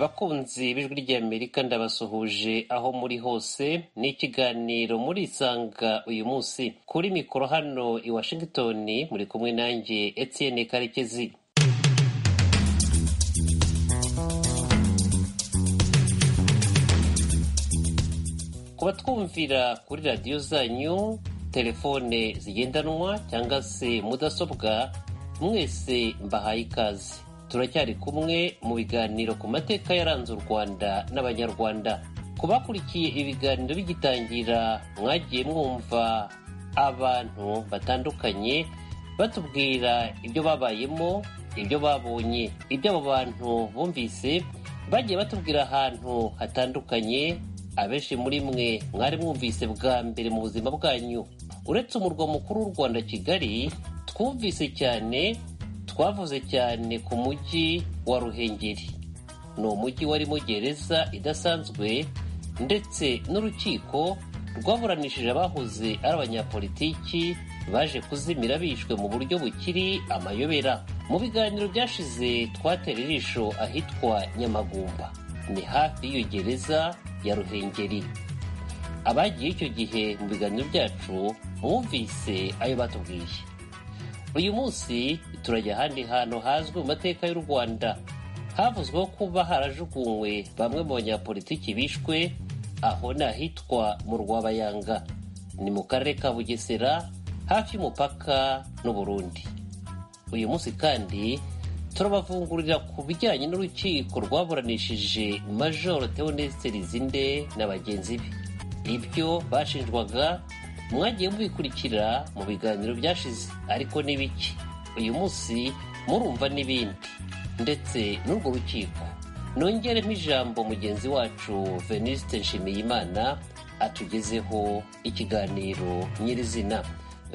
Bakunzi b'ijwi ry'Amerika ndabasuhuje aho muri hose ni ikiganiro murisanga uyu munsi kuri mikoro hano i Washington muri kumwe nanjye Etienne Karekezi kubatwumvira kuri radiyo zanyu telefone zigendanwa cyangwa se mudasobwa mwese mbahaye ikaze turacyari kumwe mu biganiro ku mateka yaranze u rwanda n'abanyarwanda ku bakurikiye ibiganiro bigitangira mwagiye mwumva abantu batandukanye batubwira ibyo babayemo ibyo babonye ibyo abo bantu bumvise bagiye batubwira ahantu hatandukanye abenshi muri mwe mwari mwumvise bwa mbere mu buzima bwanyu uretse umurwa mukuru w'u rwanda kigali twumvise cyane twavuze cyane ku mujyi wa ruhengeri ni umujyi warimo gereza idasanzwe ndetse n'urukiko rwaburanishije abahoze ari abanyapolitiki baje kuzimira bishwe mu buryo bukiri amayobera mu biganiro byashize twatera ijisho ahitwa nyamagumba ni hafi y'iyo gereza ya ruhengeri abagiye icyo gihe mu biganiro byacu bumvise ayo batubwiye uyu munsi turajya ahandi hantu hazwi mu mateka y'u rwanda havuzweho kuba harajugunywe bamwe mu banyapolitiki bishwe aho ni ahitwa mu rwabayanga ni mu karere ka bugesera hafi y'umupaka n'uburundi uyu munsi kandi turabavungurira ku bijyanye n'urukiko rwaburanishije majoro theoneste rizinde na bagenzi be ibyo bashinjwaga mwagiye mubikurikira mu biganiro byashize ariko ni bike uyu munsi murumva n'ibindi ndetse n'urwo rukiko nongeremo ijambo mugenzi wacu veniste nshimiyimana atugezeho ikiganiro nyirizina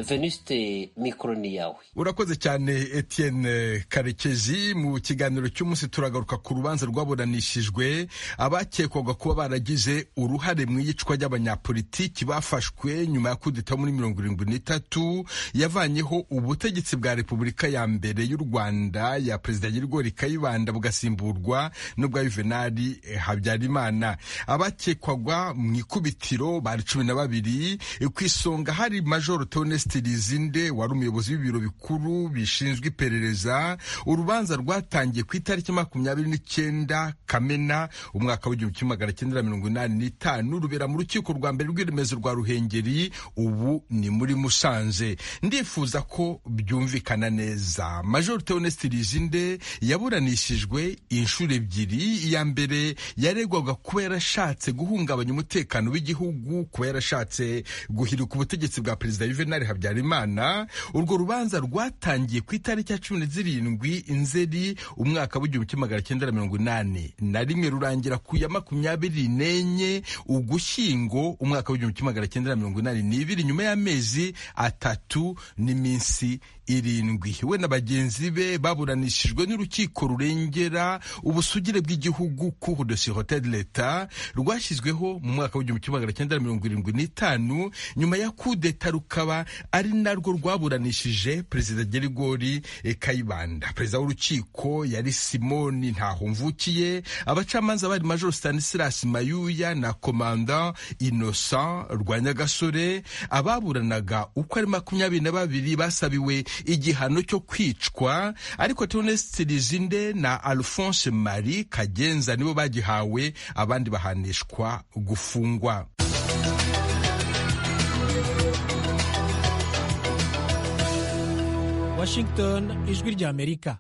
veniste mikoro ni yawe urakoze cyane etienne karekezi mu kiganiro cy'umunsi turagaruka ku rubanza rwaburanishijwe abakekwaga kuba baragize uruhare mu iyicwa ry'abanyapolitiki bafashwe nyuma ya kudeta muri mirongo irindwi n'itatu yavanyeho ubutegetsi bwa repubulika ya mbere y'u rwanda ya perezida nyirigori kayibanda bugasimburwa n'ubwa yuvenali habyarimana abakekwaga mu ikubitiro bari cumi na babiri ku isonga hari majoro tone Rizinde wari umuyobozi w'ibiro bikuru bishinzwe iperereza urubanza rwatangiye ku itariki makumyabiri n'icyenda kamena umwaka w'igihumbi kimwe magana cyenda mirongo inani n'itanu rubera mu rukiko rwa mbere rw'iremezo rwa ruhengeri ubu ni muri musanze ndifuza ko byumvikana neza major Theoneste Rizinde yaburanishijwe inshuro ebyiri iya mbere yaregwaga kuba yarashatse guhungabanya umutekano w'igihugu kuba yarashatse guhirika ubutegetsi bwa perezida Juvenal Habyarimana urwo rubanza rwatangiye ku itariki ya cumi na zirindwi Nzeri umwaka w'igihumbi kimwe magana cyenda mirongo inani na rimwe rurangira ku ya makumyabiri n'enye Ugushyingo umwaka w'igihumbi kimwe magana cyenda mirongo inani n'ibiri nyuma y'amezi atatu n'iminsi irindwi we na bagenzi be baburanishijwe n'urukiko rurengera ubusugire bw'igihugu cour de sûreté de l'etat rwashyizweho mu mwaka w'igihumbi kimwe magana cyenda mirongo irindwi n'itanu nyuma ya kudeta rukaba ari narwo rwaburanishije perezida gerigori kayibanda perezida w'urukiko yari simoni ntahumvukiye abacamanza bari major stanislas mayuya na komanda innocent rwa nyagasore ababuranaga uko ari makumyabiri na babiri basabiwe igihano cyo kwicwa ariko Theoneste Rizinde na Alphonse Marie Kagenza nibo bagihawe abandi bahanishwa gufungwa Washington ijwi ry'Amerika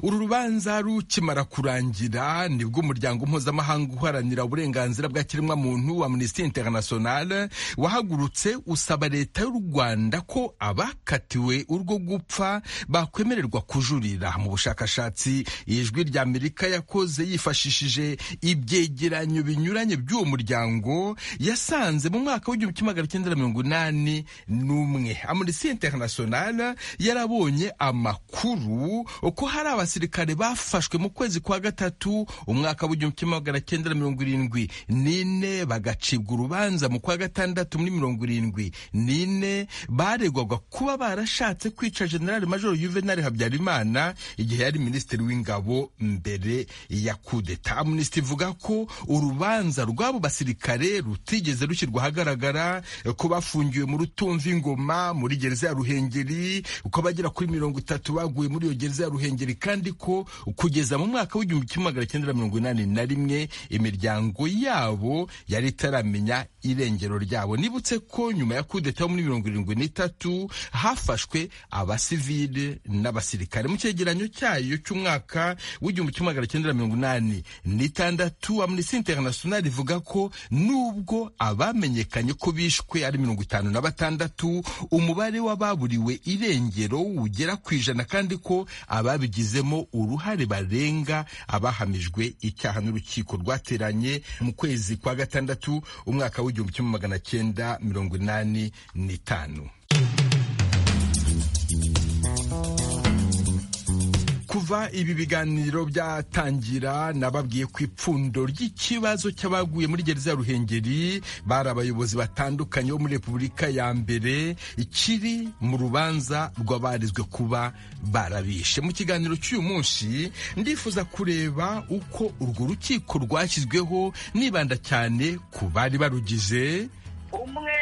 uru rubanza rukimara kurangira nibwo umuryango mpuzamahanga uharanira uburenganzira bwa kiremwamuntu wa amnesty international wahagurutse usaba leta y'u rwanda ko abakatiwe urwo gupfa bakwemererwa kujurira mu bushakashatsi ijwi ry'amerika yakoze yifashishije ibyegeranyo binyuranye by'uwo muryango yasanze mu mwaka w'igihumbi kimwe magana cyenda mirongo inani n'umwe amnesty international yarabonye amakuru ko hari basirikare bafashwe mu kwezi kwa gatatu umwaka w'igihumbi kimwe magana cyenda na mirongo irindwi n'ine bagacibwa urubanza mu kwa gatandatu muri mirongo irindwi n'ine baregwaga kuba barashatse kwica generali majoro yuvenali habyarimana igihe yari minisitiri w'ingabo mbere ya kudeta amnesty ivuga ko urubanza rw'abo basirikare rutigeze rushyirwa ahagaragara ko bafungiwe mu rutumva ingoma muri gereza ya ruhengeri uko bagera kuri mirongo itatu baguye muri iyo gereza ya ruhengeri kandi ko kugeza mu mwaka w'igihumbi kimwe magana cyenda na mirongo inani na rimwe imiryango yabo yari itaramenya irengero ryabo nibutse ko nyuma ya kudeta yo muri mirongo irindwi n'itatu hafashwe abasivile n'abasirikare mu cyegeranyo cyayo cy'umwaka w'igihumbi kimwe magana cyenda na mirongo inani n'itandatu amnesty international ivuga ko nubwo abamenyekanye ko bishwe ari mirongo itanu na batandatu umubare w'ababuriwe irengero ugera ku ijana kandi ko ababigizemo uruhare barenga abahamijwe icyaha n'urukiko rwateranye mu kwezi kwa gatandatu umwaka w'igihumbi kimwe magana cyenda mirongo inani n'itanu kuva ibi biganiro byatangira nababwiye ku ipfundo ry'ikibazo cy'abaguye muri gereza ya ruhengeri bari abayobozi batandukanye bo muri repubulika ya mbere kiri mu rubanza rw'abarizwe kuba barabishe mu kiganiro cy'uyu munsi ndifuza kureba uko urwo rukiko rwashyizweho nibanda cyane ku bari barugize umwe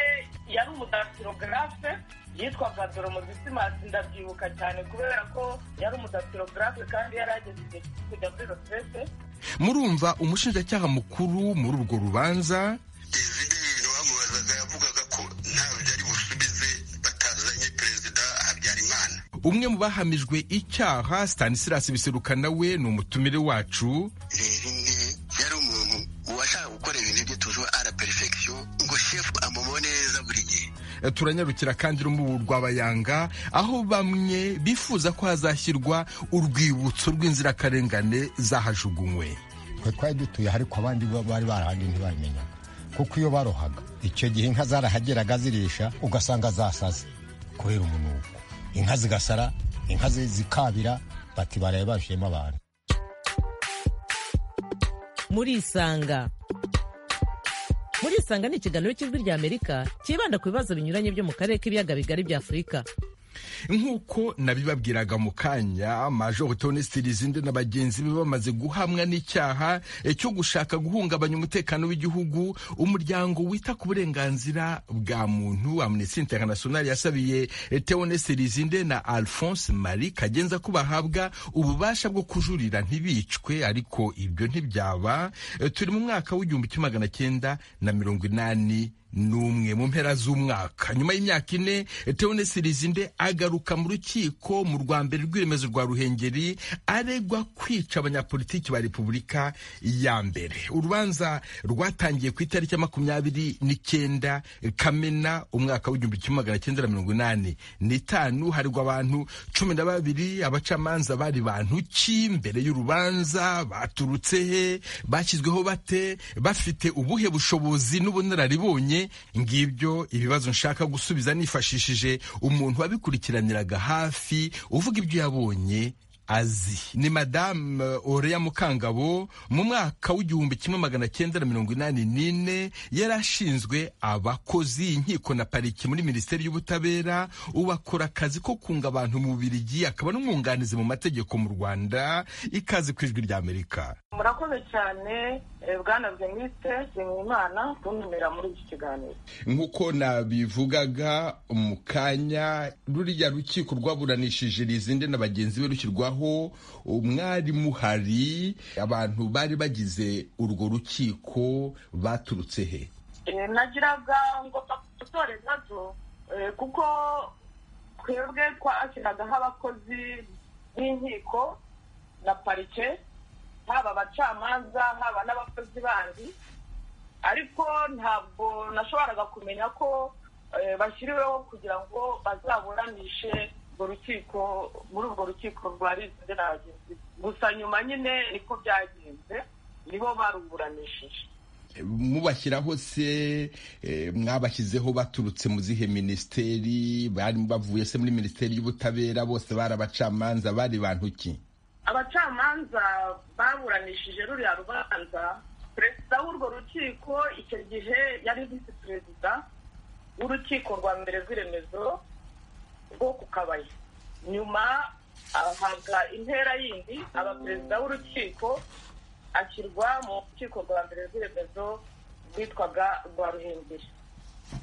yari umudatirogarafe yitwaga doromodisi masi ndabyibuka cyane kubera ko yari umudatirogarafe kandi yari ageze igihe cyo kujya muri rosese murumva umushinjacyaha mukuru muri urwo rubanza izindi bintu bamubazaga yavugaga ko ntabyo byari busubize batazanye perezida habyarimana umwe mu bahamijwe icyaha stanislas biseruka nawe ni umutumire wacu rero yari umuntu washaka gukora ibintu bye tuzi ara perifegisiyo ngo shefu amubone neza buri gihe turanyarukira kandi urubu rw'abayanga aho bamwe bifuza ko hazashyirwa urwibutso rw'inzirakarengane zahajugunywe twe twari dutuye ariko abandi bo bari barahandi ntibabimenyaga kuko iyo barohaga icyo gihe inka zarahageraga zirisha ugasanga zasaze kubera umunuko inka zigasara inka zi- zikabira bati baraye bashiyemo abantu murisanga murisanga ni ikiganiro cy'ijwi ry'amerika cyibanda ku bibazo binyuranye byo mu karere k'ibiyaga bigari bya afurika nk'uko nabibabwiraga mu kanya major tony stilizinde na bagenzi be bamaze guhamwa n'icyaha eh, cyo gushaka guhungabanya umutekano w'igihugu umuryango wita ku burenganzira bwa muntu amnesty international yasabiye eh, tony stilizinde na alphonse marie kagenza ko bahabwa ububasha bwo kujurira ntibicwe ariko ibyo ntibyaba Eh, turi mu mwaka w'igihumbi kimwe magana cyenda na mirongo inani n'umwe mu mpera z'umwaka nyuma y'imyaka ine teone sirizinde agaruka mu rukiko mu rwa mbere rw'iremezo rwa ruhengeri aregwa kwica abanyapolitiki ba repubulika ya mbere urubanza rwatangiye ku itariki ya makumyabiri n'icyenda kamena umwaka w'igihumbi kimwe magana cyenda na mirongo inani n'itanu haregwa abantu cumi na babiri abacamanza bari bantu ki mbere y'urubanza baturutse he bashyizweho bate bafite ubuhe bushobozi n'ubunararibonye ngibyo ibibazo nshaka gusubiza nifashishije umuntu wabikurikiraniraga hafi uvuga ibyo yabonye azi ni madamu oreya mukangabo mu mwaka w'igihumbi kimwe magana cyenda na mirongo inani n'ine yari ashinzwe abakozi inkiko na pariki muri minisiteri y'ubutabera ubu akora akazi ko kunga abantu mu bubirigi akaba n'umwunganizi mu mategeko mu rwanda ikaze ku ijwi ry'amerika murakoze cyane eh, bwana venuste nshimiyimana kuntumira muri iki kiganiro nk'uko nabivugaga mu kanya ruriya rukiko rwaburanishije rizinde na bagenzi be rushyirwaho umwari muhari abantu bari bagize urwo rukiko baturutse he Eh, nagiraga ngo dutore gato eh, kuko twebwe twashyiragaho abakozi b'inkiko na parike haba abacamanza haba n'abakozi bandi ariko ntabwo nashoboraga kumenya ko eh, bashyiriweho kugira ngo bazaburanishe urwo rukiko muri urwo rukiko rwa rizinde na bagenzi be. gusa nyuma nyine niko byagenze nibo baruburanishije mubashyiraho se eh, mwabashyizeho baturutse mu zihe minisiteri barimo bavuye se muri minisiteri y'ubutabera bose bari abacamanza bari bantu ki abacamanza baburanishije ruriya rubanza perezida w'urwo rukiko icyo gihe yari visi perezida w'urukiko rwa mbere rw'iremezo rwo ku kabaye nyuma ahabwa intera yindi aba perezida w'urukiko ashyirwa mu rukiko rwa mbere rw'iremezo rwitwaga rwa ruhengeri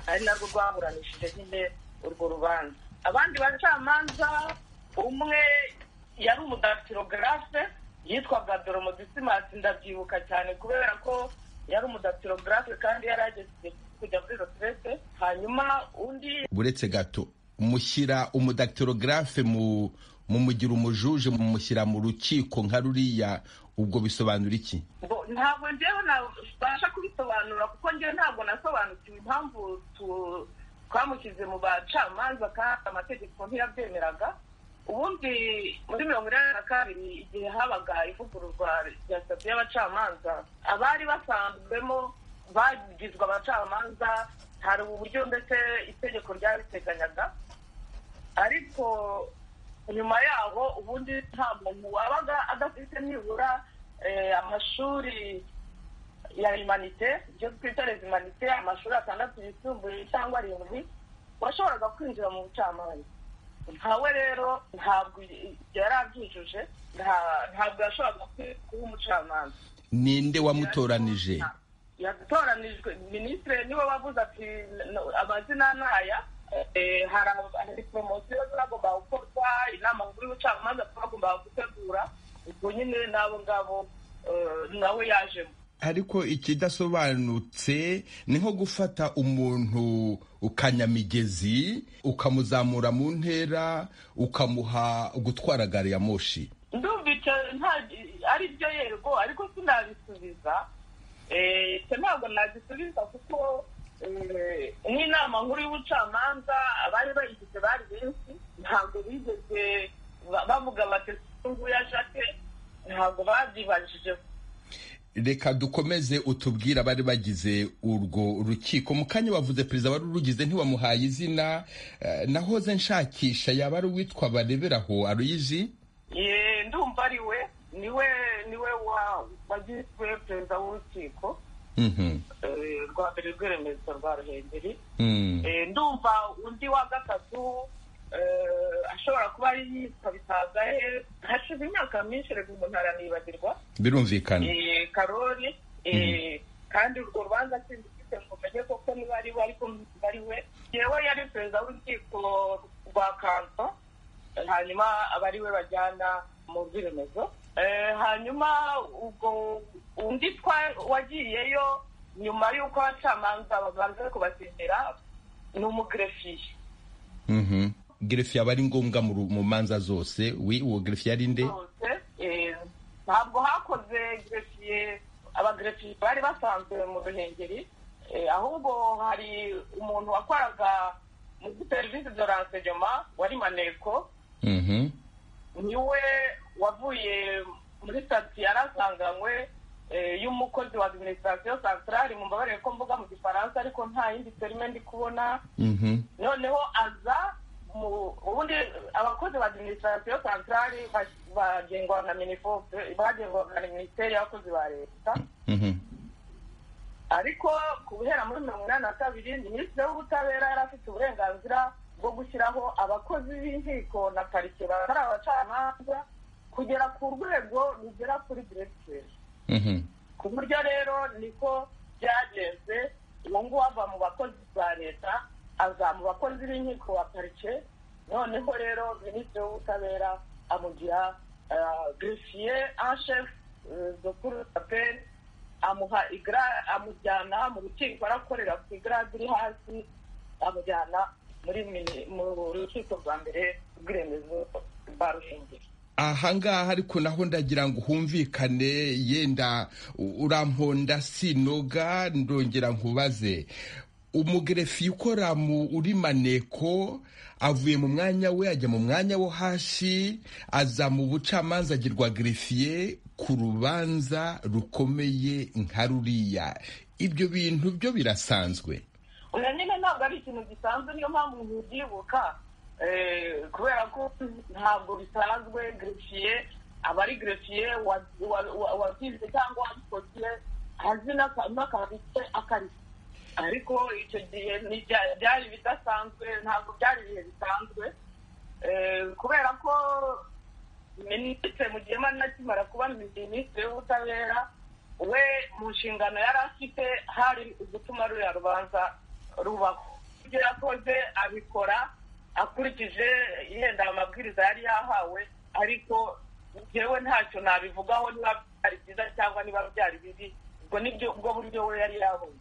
ari narwo rwaburanishije nyine urwo rubanza abandi bacamanza umwe yari umudatirogarafe yitwaga doromodisimansi ndabyibuka cyane kubera ko yari umudatirogarafe kandi yari ageze kujya muri roterete hanyuma undi buretse gato mushyira umudatirogarafe mu mumugira umujuje mumushyira mu rukiko nka ruriya ubwo bisobanura iki Bo- ntabwo njyewe nabasha kubisobanura kuko njyewe ntabwo nasobanukiwe impamvu tu- twamushyize mu bacamanza kandi amategeko ntiyabyemeraga ubundi muri mirongo inani na kabiri igihe habaga ivugururwa rya sitati y'abacamanza abari basanzwemo bagizwe abacamanza hari uburyo ndetse itegeko ryabiteganyaga ariko nyuma yaho ubundi nta muntu wabaga adafite nibura eh, amashuri ya imanite ibyo twita les imanite amashuri atandatu yisumbuye cyangwa arindwi washoboraga kwinjira mu bucamanza ntawe rero ntabwo yari abyujuje nta- ntabwo yashoboraga ku- kuba umucamanza ninde wamutoranije yatoranijwe minisitiri niwe wavuze ati "No- amazina ntaya eh, hari ab- hari poromosiyo zagombaga gukorwa inama nkuru y'ubucamanza twagombaga gutegura ubwo nyine n'abo ngabo eh, nawe yajemo ariko ikidasobanutse ni nko gufata umuntu ukanyamigezi ukamuzamura mu ntera ukamuha gutwara gari ya moshi ndumvise nta ari byo yego ariko sinabisubiza Eh, icyo ntabwo nagisubiza kuko eh, n'inama nkuru y'ubucamanza abari bayigize bari benshi ntabwo bigeze ba- bavuga bati nguyu ashake ntabwo babyibajije reka dukomeze utubwire abari bagize urwo rukiko mu kanya wavuze perezida wari urugize ntiwamuhaye izina eh, nahoze nshakisha yaba ari uwitwa bareberaho aruyizi Ye, ndumva ari we niwe niwe wa- wagizwe perezida w'urukiko Mhm, eh, rwa mbere rw'iremezo rwa ruhengeri mhm. Eh, ndumva undi wa gatatu eh, ashobora kuba ari yitwa bisangahe hashize imyaka myinshi reka umuntu aranibagirwa birumvikana Eh, karori eh, kandi urwo rubanza sindi mfite ngo menye koko niba ari we ariko ntabwo ari we yewe yari perezida w'urukiko rwa kanto Eh, hanyuma aba ari we bajyana mu bw'iremezo Eh, hanyuma ubwo undi twa- wagiyeyo nyuma y'uko abacamanza babanza kubasinyira ni umugerefiye Mhm. gerefi aba ari ngombwa mu ru- mu manza zose wi uwo gerefi yari nde zose eh, ntabwo hakoze gerefiye abagerefiye bari basanzwe mu ruhengeri eh, ahubwo hari umuntu wakoraga muri serivisi de ransegema wari maneko Mhm. niwe wavuye muri sitati yarasanganywe eh, y'umukozi wa administration centrale mumbabarire ko mvuga mu gifaransa ariko nta yindi terime ndi kubona Mhm. noneho aza mu ubundi abakozi ba administration centrale bas- bagengwa na minifope bagengwa na minisiteri y'abakozi ba leta Mhm. ariko ku guhera muri mirongo inani na kabiri minisitiri w'ubutabera yari afite uburenganzira bwo gushyiraho abakozi b'inkiko na parike batari abacamanza kugera ku rwego rugera kuri diregiteri Mhm. ku buryo rero niko byagenze uwo nguwo ava mu bakozi ba leta aza mu bakozi b'inkiko wa parike noneho rero minisitiri w'ubutabera amugira girifiye anshefu dokuru aperi amuha igra amujyana mu rukiko arakorera ku igarade iri hasi amujyana muri mini- mu rukiko rwa mbere rw'iremezo rwa ruhengeri ahangaha ariko naho ndagira ngo humvikane yenda u- uramponda sinoga ndongera nkubaze umugerefi ukora mu uri maneko avuye mu mwanya we ajya mu mwanya wo hasi aza mu bucamanza agirwa gerefiye ku rubanza rukomeye nka ruriya ibyo bintu byo birasanzwe oya nyine ntabwo ari ikintu gisanzwe niyo mpamvu ntibyibuka eh, kubera ko ntabwo bisanzwe girifiye abari gerefiye wabyize cyangwa wabikoze azi n'akabitse akarishye ariko icyo gihe byari ibidasanzwe ntabwo byari ibihe bisanzwe kubera ko minisitiri mugema nakimara kuba minisitiri w'ubutabera we mu nshingano yari afite hari ugutuma ruriya rubanza rubaho ibyo yakoze abikora akurikije yenda amabwiriza yari yahawe ariko njyewe ntacyo nabivugaho niba byari byiza cyangwa niba byari bibi ubwo nibyo ubwo buryo we yari yabonye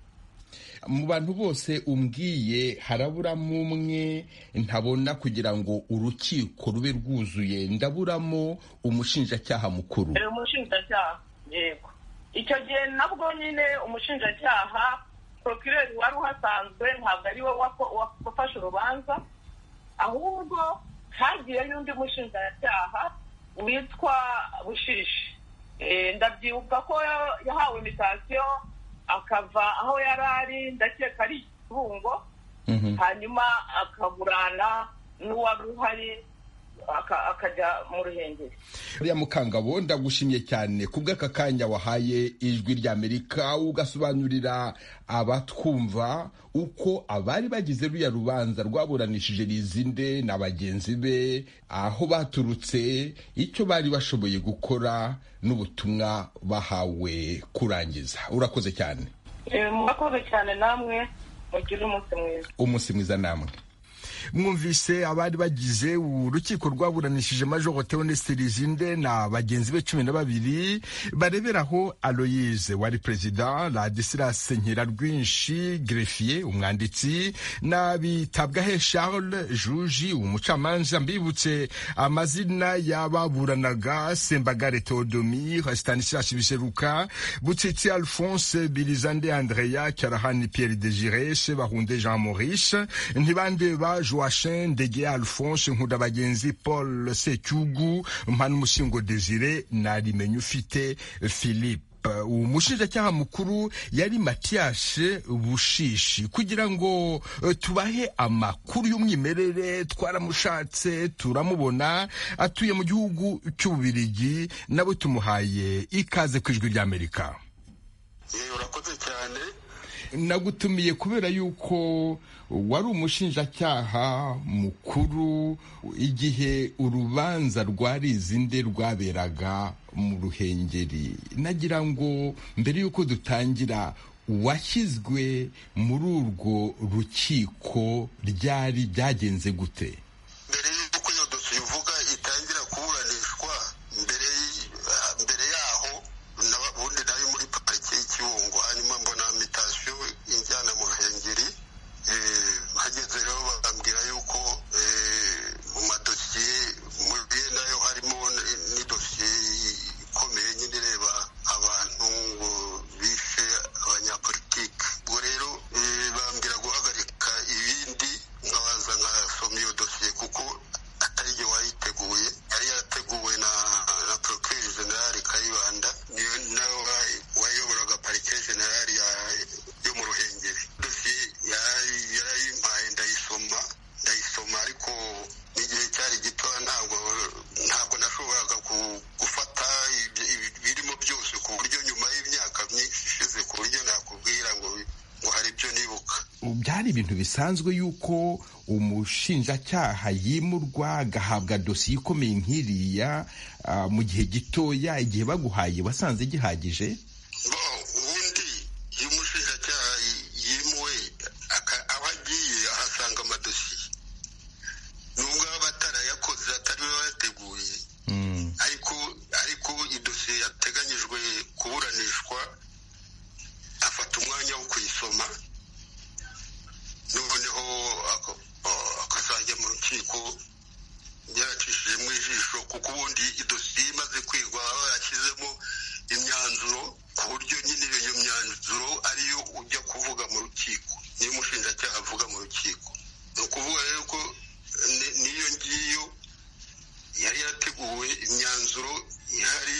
mu bantu bose umbwiye haraburamo umwe ntabona kugira ngo urukiko rube rwuzuye ndaburamo umushinjacyaha mukuru umushinjacyaha yego icyo gihe nabwo nyine umushinjacyaha porokireri wari uhasanzwe ntabwo ari we wafashe urubanza ahubwo hagiyeyo undi mushinjacyaha witwa bushishi ndabyibuka ko yahawe imitasiyo akava aho yari ari ndakeka ari ikirungo hanyuma akaburana n'uwari uhari akajya mu ruhengeri uriya mukangabo ndagushimye cyane kubw'aka kanya wahaye ijwi ry'amerika ugasobanurira abatwumva uko abari bagize ruriya rubanza rwaburanishije rizinde na bagenzi be aho baturutse icyo bari bashoboye gukora n'ubutumwa bahawe kurangiza urakoze cyane murakoze cyane namwe mugire umunsi mwiza umunsi mwiza namwe mwumvise abari bagize urukiko rwaburanishije majoro teonesite rizinde na bagenzi be cumi na babiri bareberaho aloyize wari perezida radisirase rwinshi gerefiye umwanditsi na bitabwahe charles juji umucamanza mbibutse amazina y'ababuranaga sembagare teodomire stanislas biseruka butsitsi alphonse birizande andreya cyarahani pierre desire sebahunde jean maurice ntibande ba joachin ndege alphonse nkundabagenzi paul secyugu mpanumushingo desire na rimenye ufite philippe uwo mushinjacyaha mukuru yari matiyashe bushishi kugira ngo tubahe amakuru y'umwimerere twaramushatse turamubona atuye mu gihugu cy'ububirigi nabo tumuhaye ikaze ku ijwi ry'amerika urakoze cyane nagutumiye kubera yuko wari umushinjacyaha mukuru igihe urubanza rwa rizinde rwaberaga mu ruhengeri nagira ngo mbere y'uko dutangira uwashyizwe muri urwo rukiko ryari byagenze gute mbere y'uko iyo dosiye uvuga itangira kuburanishwa mbere mbere yaho ubundi nari muri parike y'ikirungo hanyuma mbona mitasiyo injyana mu ruhengeri hageze rero bakambwira yuko mu madosiye muri nayo harimo n'idosiye ikomeye nyine ireba abantu bishe abanyapolitike ubwo rero bambwira guhagarika ibindi nkabanza nkasoma iyo dosiye kuko atari igihe wayiteguye yari yarateguwe na na porokiri generali kayibanda niyo nawe wayoboraga parike generali yo mu ruhengeri dosiye yarayimpaye ndayisoma ndayisoma ariko n'igihe cyari gito ntabwo ntabwo nashoboraga gufata ibirimo byose ku buryo nyuma y'imyaka myinshi ishize ku buryo nakubwira ngo ngo hari ibyo nibuka byari ibintu bisanzwe yuko umushinjacyaha yimurwa agahabwa dosiye ikomeye nk'iriya ah, mu gihe gitoya igihe baguhaye wasanze gihagije bo ubundi iyo umushinjacyaha yimuwe aka- aho agiye ahasanga amadosiye nubwo aba atarayakoze atari we wayateguye ariko ariko idosiye yateganyijwe kuburanishwa afata umwanya wo kuyisoma noneho aka- a- akazajya mu rukiko yaracishijemo ijisho kuko ubundi idosiye imaze kwigwa aba yashyizemo imyanzuro ku buryo nyine iyo myanzuro ariyo ujya kuvuga mu rukiko niyo umushinjacyaha avuga mu rukiko ni ukuvuga rero ko ni- n'iyo ngiyo yari yarateguwe imyanzuro ihari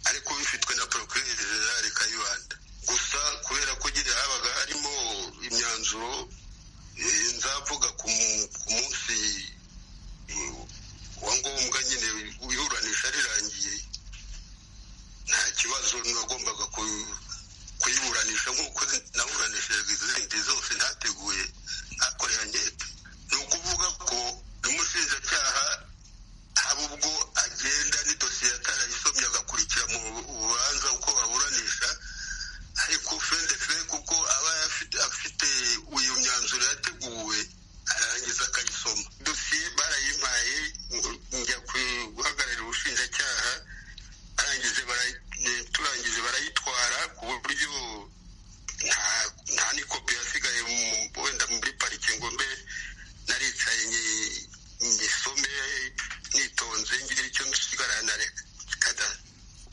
ariko bifitwe na porokireri generali kayibanda gusa kubera ko nyine habaga harimo imyanzuro eh, nzavuga ku mu- ku munsi eh, wa ngombwa nyine iburanisha rirangiye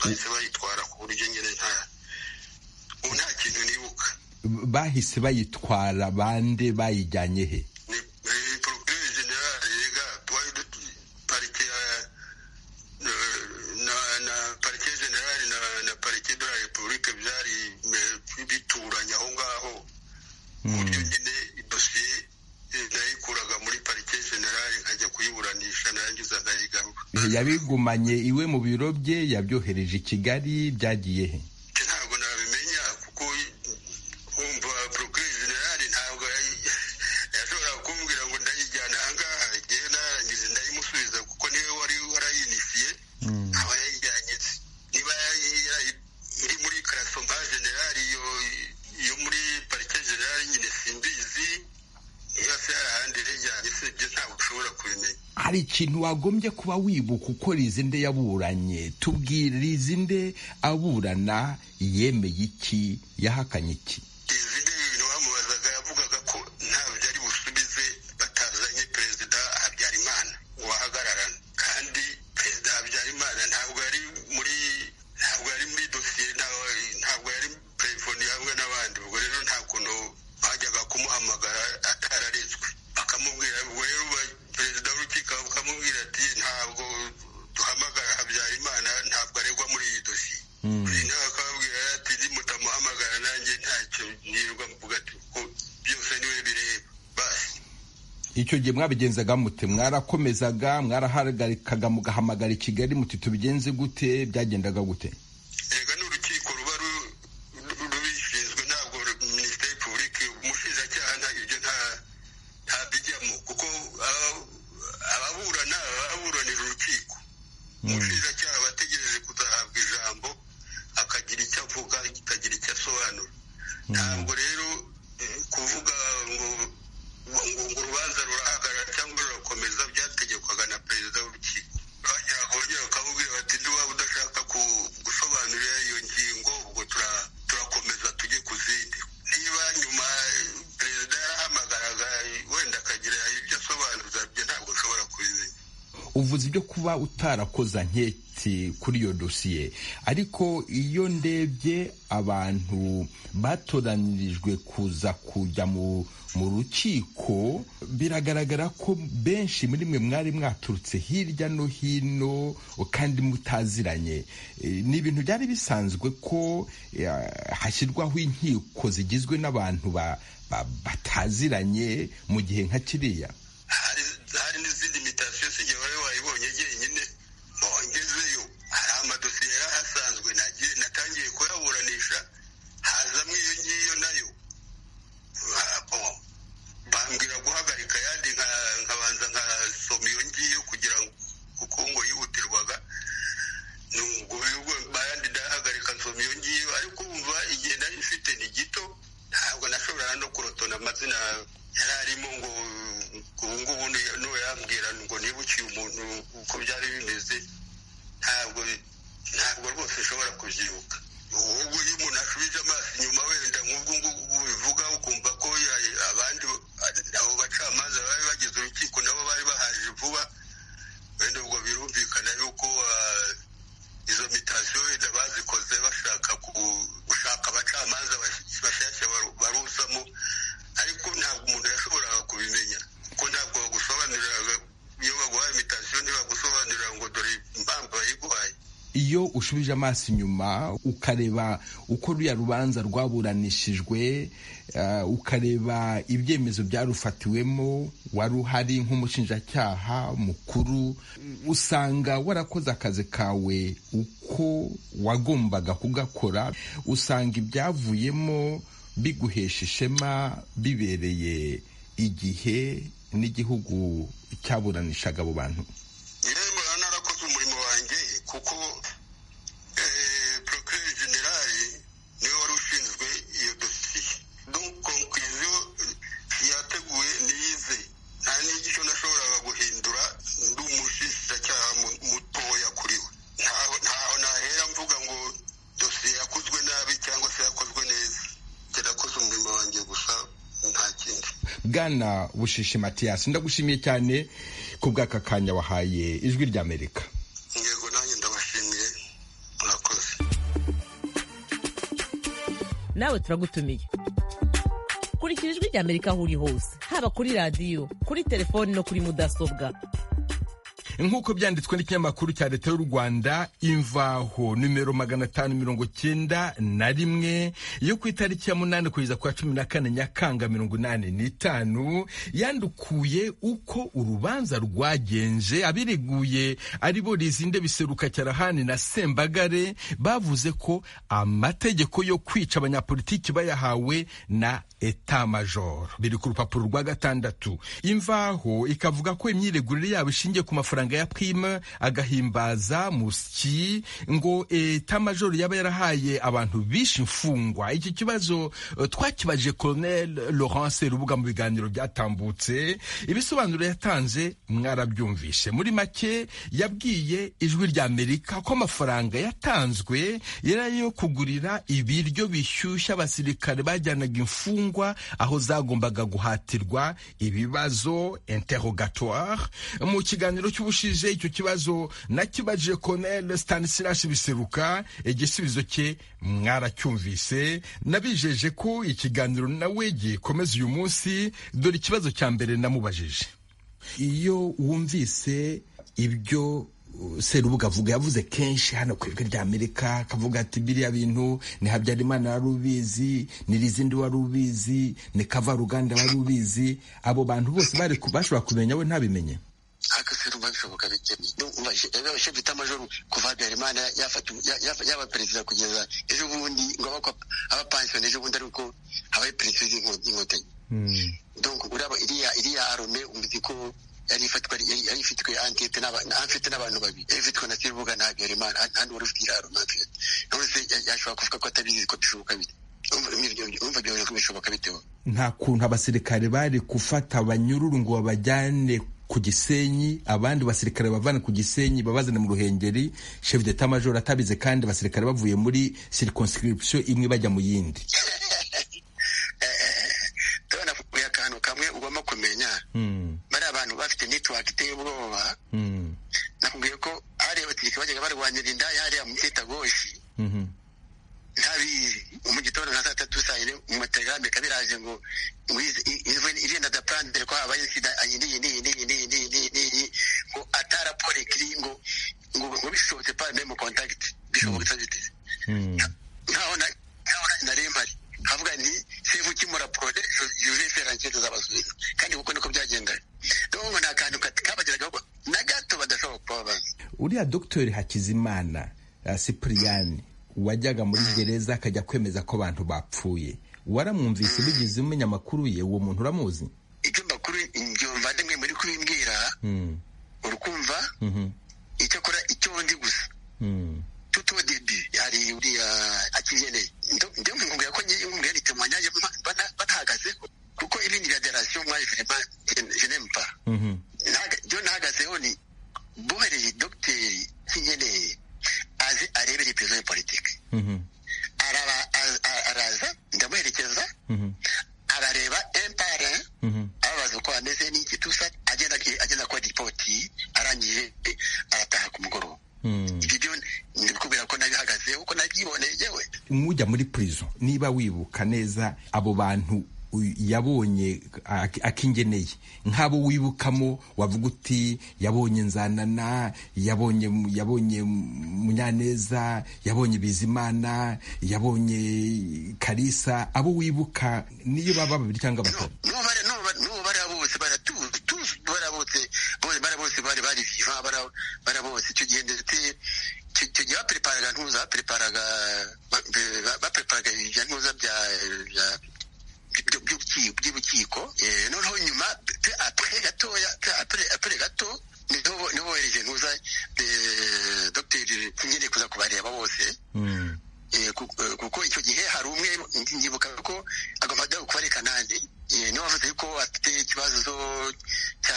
bahise bayitwara ku buryo nyine nta ubu nta kintu nibuka bahise bayitwara bande bayijyanye he ni ni porokirere generale yiga twari duti- parike ya na- na- na parike generale na na parike de la repubulike byari eh, bituranye aho ngaho ku buryo nyine idosiye eh, nayikuraga muri parike generale nkajya kuyiburanisha narangiza nkayigarura yabigumanye iwe mu biro bye yabyohereje i kigali byagiye he Ati ntabwo nabimenya kuko wumva porokirere generale ntabwo yayi- yashoboraga kumbwira ngo ndayijyana ahangaha igihe narangiza ndayimusubiza kuko niwe wari warayinifiye aba yayijyanye se. niba yari- yari- iri muri karasoma generale iyo iyo muri parike generale nyine simbizi niba se hari ahandi yayijyanye se ibyo ntabwo ushobora kubimenya hari ikintu wagombye kuba wibuka uko rizinde yaburanye tubwire rizinde aburana yemeye iki yahakanye iki izindi ibintu bamubazaga yavugaga ko ntabyo ari busubize batazanye perezida habyarimana ngo ahagararane kandi perezida habyarimana ntabwo yari muri ntabwo yari muri dosiye ntawe ntabwo yari telefoni hamwe n'abandi ubwo rero nta kuntu bajyaga kumuhamagara atararetswe bakamubwira ubwo rero ba- perezida w'urukiko bakamubwira ati ntabwo duhamagara habyarimana ntabwo aregwa muri iyi dosiye nawe akababwira ati nimutamuhamagara nanjye ntacyo nirirwa mvuga ati ko byose niwe bireba basi icyo gihe mwabigenzaga mute mwarakomezaga mwarahagarikaga mugahamagara i kigali muti tubigenze gute byagendaga gute erega ni urukiko ruba ru- ru- rubishinzwe ntabwo ru- minisiteri publike umushinjacyaha nta ibyo nta ntabijyamo kuko aba- ababurana ababuranira urukiko umushinjacyaha aba ategereje kuzahabwa ijambo akagira icyo avuga akagira icyo asobanura ntabwo rero eh, kuvuga ngo ngo ngo urubanza rurahagarara cyangwa rurakomeza byategekwaga na perezida w'urukiko bajyaga kongera bakamubwira bati niba udashaka ku- gusobanurira iyo ngingo ubwo tura- turakomeza tujye ku zindi niba nyuma eh, perezida yarahamagaraga eh, wenda akagira ibyo asobanuza byo ntabwo nshobora kubimenya uvuze ibyo kuba utarakoza nketi kuri iyo dosiye ariko iyo ndebye abantu batoranyirijwe kuza kujya mu mu rukiko biragaragara ko benshi muri mwe mwari mwaturutse hirya no hino kandi mutaziranye Eh, ni ibintu byari bisanzwe ko eh, hashyirwaho inkiko zigizwe n'abantu ba- ba- bataziranye mu gihe nka kiriya hari hari n'izindi mitasiyo sijya wari wayibonye jyenyine bongezeyo hari amadosiye yari ahasanzwe nagiye natangiye kuyaburanisha hazamo iyo ngiyo nayo Ah, oh. bambwira guhagarika ayandi nka- nkabanza nkasoma iyo ngiyo kugira ngo kuko ngo yihutirwaga nubwo bibwo ayandi ndahagarika nsoma iyo ngiyo ariko wumva igihe nari mfite ni gito ntabwo nashoboraga no kurotona amazina yari arimo ngo ubu ngubu ni- n'uwo yambwira ngo nibukiye umuntu uko byari bimeze ntabwo ntabwo rwose nshobora kubyibuka ubwo iyo umuntu ashubije amaso inyuma wenda nk'ubwo ngubwo bivuga ukumva ko ya- abandi abo bacamanza bari bagize urukiko nabo bari bahaje vuba wenda ubwo birumvikana yuko ah, izo mitasiyo wenda bazikoze bashaka ku- gushaka abacamanza bash- bashyashya baru- barusamo ariko ntabwo umuntu yashoboraga kubimenya kuko ntabwo bagusobanuriraga iyo baguhaye mitasiyo ntibagusobanurira ngo dore impamvu bayiguhaye iyo ushubije amaso inyuma ukareba uko ruriya rubanza rwaburanishijwe eh, ukareba ibyemezo byarufatiwemo wari uhari nk'umushinjacyaha mukuru usanga warakoze akazi kawe uko wagombaga kugakora usanga ibyavuyemo biguhesha ishema bibereye igihe n'igihugu cyaburanishaga abo bantu irembo narakoze umurimo wanjye kuko porokirere generali niwe wari ushinzwe iyo dosiye donc konkuziyo yateguye niyize nta n'icyo nashoboraga guhindura ndi umushinjacyaha mu- mutoya kuri we ntaho ntaho nahera mvuga ngo dosiye yakozwe nabi cyangwa se yakozwe neza njye nakoze umurimo wanjye gusa nta kindi bwana bushishi matiyasi ndagushimiye cyane ku bw'aka kanya wahaye ijwi ry'amerika yego nanjye ndabashimiye mwakoze nawe turagutumiye kurikira ijwi rya amerika aho uri hose haba kuri radiyo kuri telefoni no kuri mudasobwa nk'uko byanditswe n'ikinyamakuru cya leta y'u rwanda imvaho nimero magana atanu mirongo cyenda na rimwe yo ku itariki ya munani kugeza ku ya cumi na kane nyakanga mirongo inani n'itanu yandukuye uko urubanza rwagenje abiriguye ari bo rizinde biseruka cyarahani na sembagare bavuze ko amategeko yo kwica abanyapolitiki bayahawe na eta major biri ku rupapuro rwa gatandatu imvaho ikavuga ko imyiregurire yabo ishingiye ku mafaranga amafaranga ya prime agahimbaza musyi ngo eta majoro yaba yarahaye abantu bishe imfungwa iki kibazo uh, twakibaje colonel laurence rubuga mu biganiro byatambutse ibisobanuro yatanze mwarabyumvishe muri make yabwiye ijwi rya amerika ko amafaranga yatanzwe yari ayo kugurira ibiryo bishyushya abasirikare bajyanaga imfungwa aho zagombaga guhatirwa ibibazo interrogatoire mu kiganiro cy'ubu ushije icyo kibazo nakibajije Colonel Stanislas Biseruka igisubizo cye mwaracyumvise nabijeje ko ikiganiro nawe gikomeza uyu munsi dore ikibazo cya mbere namubajije iyo wumvise ibyo serubuga avuga yavuze kenshi hano ku ijwi rya amerika akavuga ati biriya bintu ni habyarimana wari ubizi ni rizindi wari ubizi ni kavaruganda wari ubizi abo bantu bose bashobora kumenya we ntabimenye haka se rumva bishoboka bike abashe bita majoro kuva habyarimana yaba perezida kugeza ejo bundi ngo abakwa abapansiyo ejo bundi ariko abaye perezida y'inkotanyi donc uraba iriya iriya arome uzi ko yari ifatwa yari ifitwe antete n'amfite n'abantu babiri yari ifitwe na serubuga na habyarimana handi wari ufite iriya arome antete none yashobora kuvuga ko atabizi ko bishoboka bite umva byawe ko bishoboka biteho nta kuntu abasirikare bari gufata abanyururu ngo babajyane ku gisenyi abandi basirikare bavana ku gisenyi babazana mu ruhengeri chef d'etat major atabize kandi abasirikare bavuye muri circonscription imwe bajya mu yindi ndabona kuya akantu kamwe ugomba kumenya bari abantu bafite network iteye ubwoba nakubwiye ko hariya abategeka bajyaga barwanira indaya hariya mu cyita goshi ntabizi mu gitondo nka saa tatu saa yine mu matelegaramu bikaba biraje ngo irenda da plandere ko habaye sida iyi n'iyi n'iyi n'iyi n'iyi n'iyi n'iyi n'iyi ngo ataraporo ikiri ngo ngo ngo bishobotse pa mbe mu kontakiti bishobotse biteze nkaho na nkaho na remari havuga ni sefu kimura porode yuvese rankete z'abasubira kandi kuko niko byagendaga ndabona nta kantu kabageragaho na gato badashobora kuba bazi uriya dogiteri hakizimana sipuriyani wajyaga muri gereza akajya kwemeza ko abantu bapfuye waramwumvise bigize umenya amakuru ye uwo muntu uramuzi icyo makuru ngiyo mvandimwe muri kubimbwira uri kumva icyo akora icyo ndi gusa tuto debi hari uriya akigeneye njye mwumvira ko ngiye mwumvira ni temwa nyange batahagazeho kuko ibindi bya derasiyo mwaje firima jenempa byo nahagazeho ni bohereye dogiteri kinyeneye aze arebere perezida wa politiki araza ndamuherekeza arareba empare ababaza uko ameze n'iki tusa agenda agenda kuri ripoti arangije arataha ku mugoroba ibyo byo ndikubwira ko nabihagazeho ko nabyiboneye yewe nk'ujya muri purizo niba wibuka neza abo bantu yabonye akingeneye nk'abo wibukamo wavuga uti yabonye nzanana yabonye yabonye munyaneza yabonye bizimana yabonye karisa abo wibuka niyo baba babiri cyangwa batatu n'ubu bariya bose baratuzi bariya bose bariya bose bari bari viva bariya bose icyo gihe ndetse icyo gihe bapreparaga ntuza bapreparaga bapreparaga ibya ntuza bya by'ubukiko noneho nyuma apure gatoya apure gato niho wohereje ntuza dogiteri nyine kuza kubareba bose kuko icyo gihe hari umwe nyibuka ko agomba ajya kuba ari kanani niwe wavuze ko afite ikibazo cya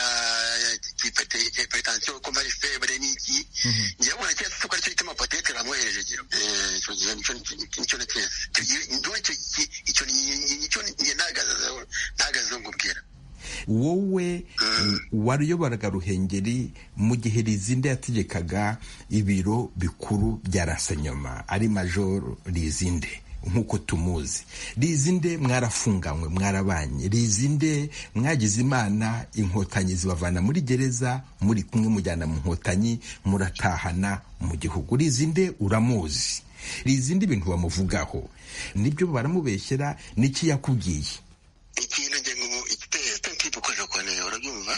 hipertensiyo ko ari febure n'iki njyewe ubona cyose ko aricyo gituma potete bamwohereje igihe icyo gihe nicyo na cyese icyo nicyo njye ntahagazeho nkubwira wowe waruyoboraga ruhengeri mu gihe rizinde yategekaga ibiro bikuru bya rasenyoma ari majoro rizinde nk'uko tumuzi rizinde mwarafunganywe mwarabanye rizinde mwagize imana inkotanyi zibavana muri gereza muri kumwe mujyana mu nkotanyi muratahana mu gihugu rizinde uramuzi rizinde ibintu bamuvugaho nibyo baramubeshyera n'iki yakubwiye ikintu nge ngo igitekerezo cyo dukoresha kwa neza urabyumva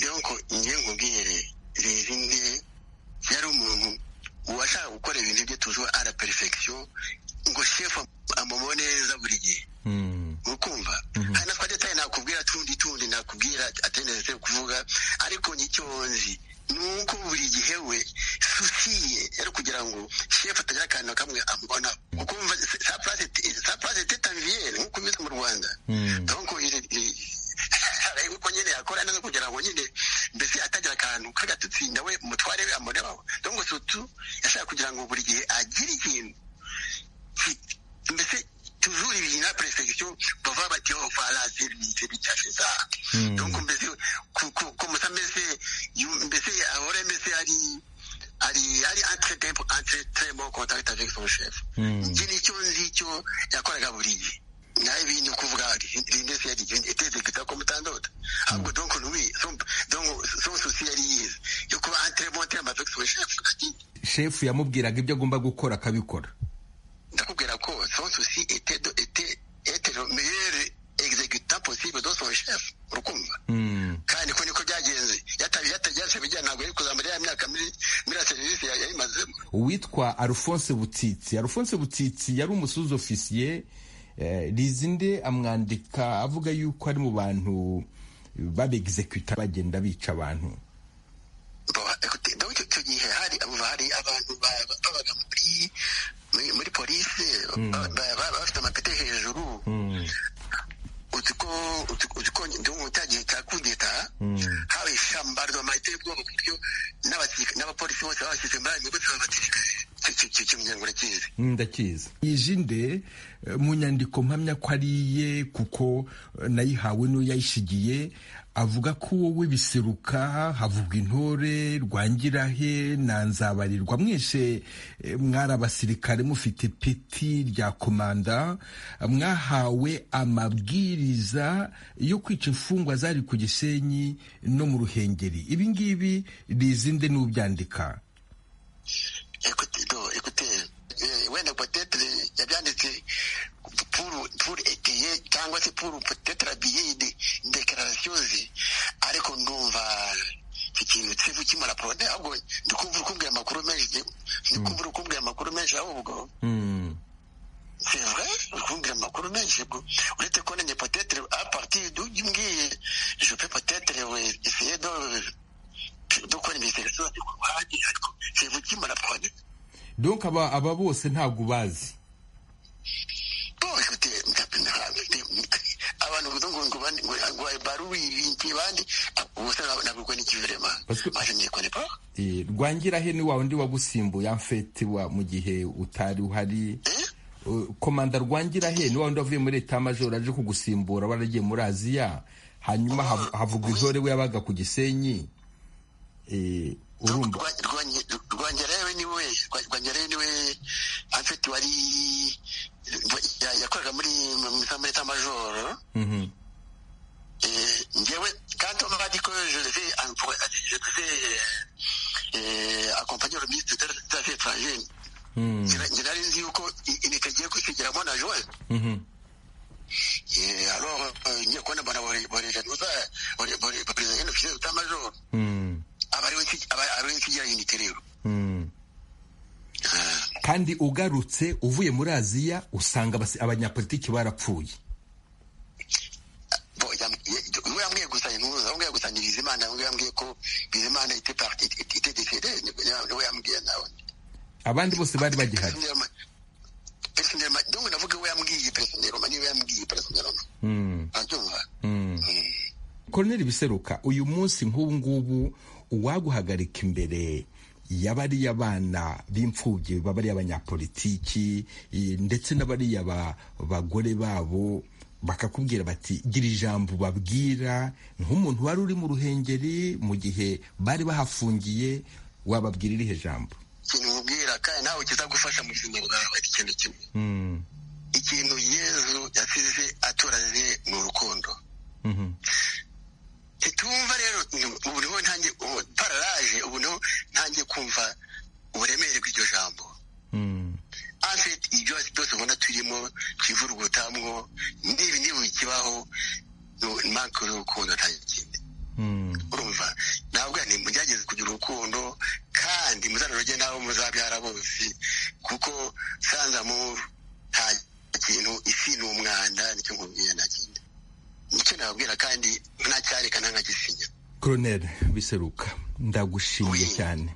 rero ko ngewe nkubwiye rizinde yari umuntu uwashaka gukora ibintu bye tuzi ara perifegisiyo ngo shefu amubone neza buri gihe ukumva hari na twajya tayo nakubwira tundi tundi nakubwira ateneze kuvuga ariko n'icyo nzi ni uko buri gihe we susi ye yari kugira ngo shefu atagira akantu kamwe amubona kuko wumva sa purase tetanviyeri nk'uko imeze mu rwanda donc ariko uko nyine yakora neza kugira ngo nyine mbese atagira akantu k'agatutsi nawe mutware we amurebaho donc sutu yashaka kugira ngo buri gihe agire ikintu ki- mbese tujuru ibintu na perefegisiyo bava bati oh fara serivisi bicyashe za donc mbese ku- ku- kumusa mbese yu- mbese ahora mbese ari ari ari entretempo entretempo contact avec son chef njye nicyo nzi icyo yakoraga buri gihe nawe bintu kuvuga rindesi yari iteze gusa ko mutandota ahubwo donc lui son donc son souci yari yize yo kuba entretempo avec son chef ati shefu yamubwiraga ibyo agomba gukora akabikora ndakubwira ko son souci était de- était être le meilleur exécutant possible dans son chef urukumva kandi ko niko byagenze yatabi yatagenze bijyana ntabwo yari kuzamara ya myaka muri muri ya serivisi ya- yayimazemo uwitwa arufonse butitsi arufonse butitsi yari umusuzi ofisiye eh, rizinde amwandika avuga yuko ari mu bantu babegizekuta bagenda bica abantu Bo- ekute, donc icyo gihe hari abo- hari abantu ba- ba- babaga muri muri- muri polisi ba- ba- ba- bafite amapeti hejuru uzi ko uzi uzi ko ndumva cyagihe cya kudeta haba ishamba ry'amayite y'ubwoko ku buryo n'abasirika- n'abapolisi bose babashyize muri ayo migozi babatereka icyo- icyo- icyo kimenyero urakizi ndakizi yijinde eh, mu nyandiko mpamya ko ari iye kuko eh, nayihawe n'uwo yayishigiye avuga ko wowe biseruka havugwa intore rwangirahe na nzabarirwa mwese eh, mwari abasirikare mufite peti rya komanda mwahawe amabwiriza yo kwica imfungwa zari ku gisenyi no mu ruhengeri ibi ngibi rizinde n'ubyandika Écoutez, non, écoutez, euh, wenda peut-être euh, yabyanditse pour pour étayer cyangwa se pour peut-être habiller indi déclaration ze ariko ndumva iki kintu kivu kimara porode ahubwo ndikumva uri kumbwira amakuru menshi ndikumva uri kumbwira amakuru menshi ahubwo c'est vrai uri kumbwira amakuru menshi bwo uretse ko nanjye peut-être à partir d'uyu ngiye je peux peut-être euh, essayer de dukora imiserivisi ku ruhande ariko kivu kimara porode donk aba aba bose ntabwo ubazi Bon, écoutez, abantu kugira ngo ngo bandi ngo ngo baruwe ibintu bandi ubusa nabwo ni kivirema Parce que- maze niye kone pa Eh, rwangirahe ni wa undi wagusimbuye amfete wa mu gihe utari uhari Eh, komanda rwangirahe ni wa undi wavuye muri leta majoro aje kugusimbura waragiye muri aziya hanyuma hav- havugwa intore we yabaga ku gisenyi Eh, urumva rwangerewe ni we rwangerewe ni we afite wari ya- yakoraga muri mu za muri tamajoro eh ngewe quand on m'a dit que je devais en- pour- je devais euh, euh, accompagner le ministre des Affaires étrangères njye nari nzi yuko inteko igiye kwisigiramo na joye Eh, alors euh, nyine kubona mbona buri buri januza buri buri perezida nyine ufite utamajoro aba ariwe nsi- aba ariwe nsigira unite rero kandi ugarutse uvuye muri aziya usanga abasi- abanyapolitiki barapfuye Bon, yam- ye- umwe yambwiye gusa intuza umwe yagusanya bizimana umwe yambwiye ko bizimana ite parti ite- ite décédé niwe yambwiye nawe abandi bose bari bagihari personnellement donc navuga we yambwiye personnellement niwe yambwiye personnellement urabyumva koroneri biseruka uyu munsi nk'ubu ngubu uwaguhagarika imbere y'abariya bana b'imfubyi b'abariya abanyapolitiki eh, ndetse n'abariya ba- bagore babo bakakubwira bati gira ijambo babwira nk'umuntu wari uri mu ruhengeri mu gihe bari bahafungiye wababwira irihe jambo ikintu nkubwira kandi nawe kizagufasha mu buzima bwawe ikintu kimwe ikintu yezu yasize atoranye ni urukundo ntitumva rero ubu niho ntangiye pararaje ubu niho ntangiye kumva uburemere bw'iryo jambo afite ibyo byose ubona turimo twivurugutamwo nibi niba ikibaho manke y'urukundo nta kindi urumva ntabwo ni mugerageze kugira urukundo kandi muzanoroge n'abo muzabyara bose kuko sanzamuru nta kintu isi ni umwanda nicyo nkubwira nta kindi nicyo nababwira kandi ntacyareka ntanagisinya koroneri biseruka ndagushimiye cyane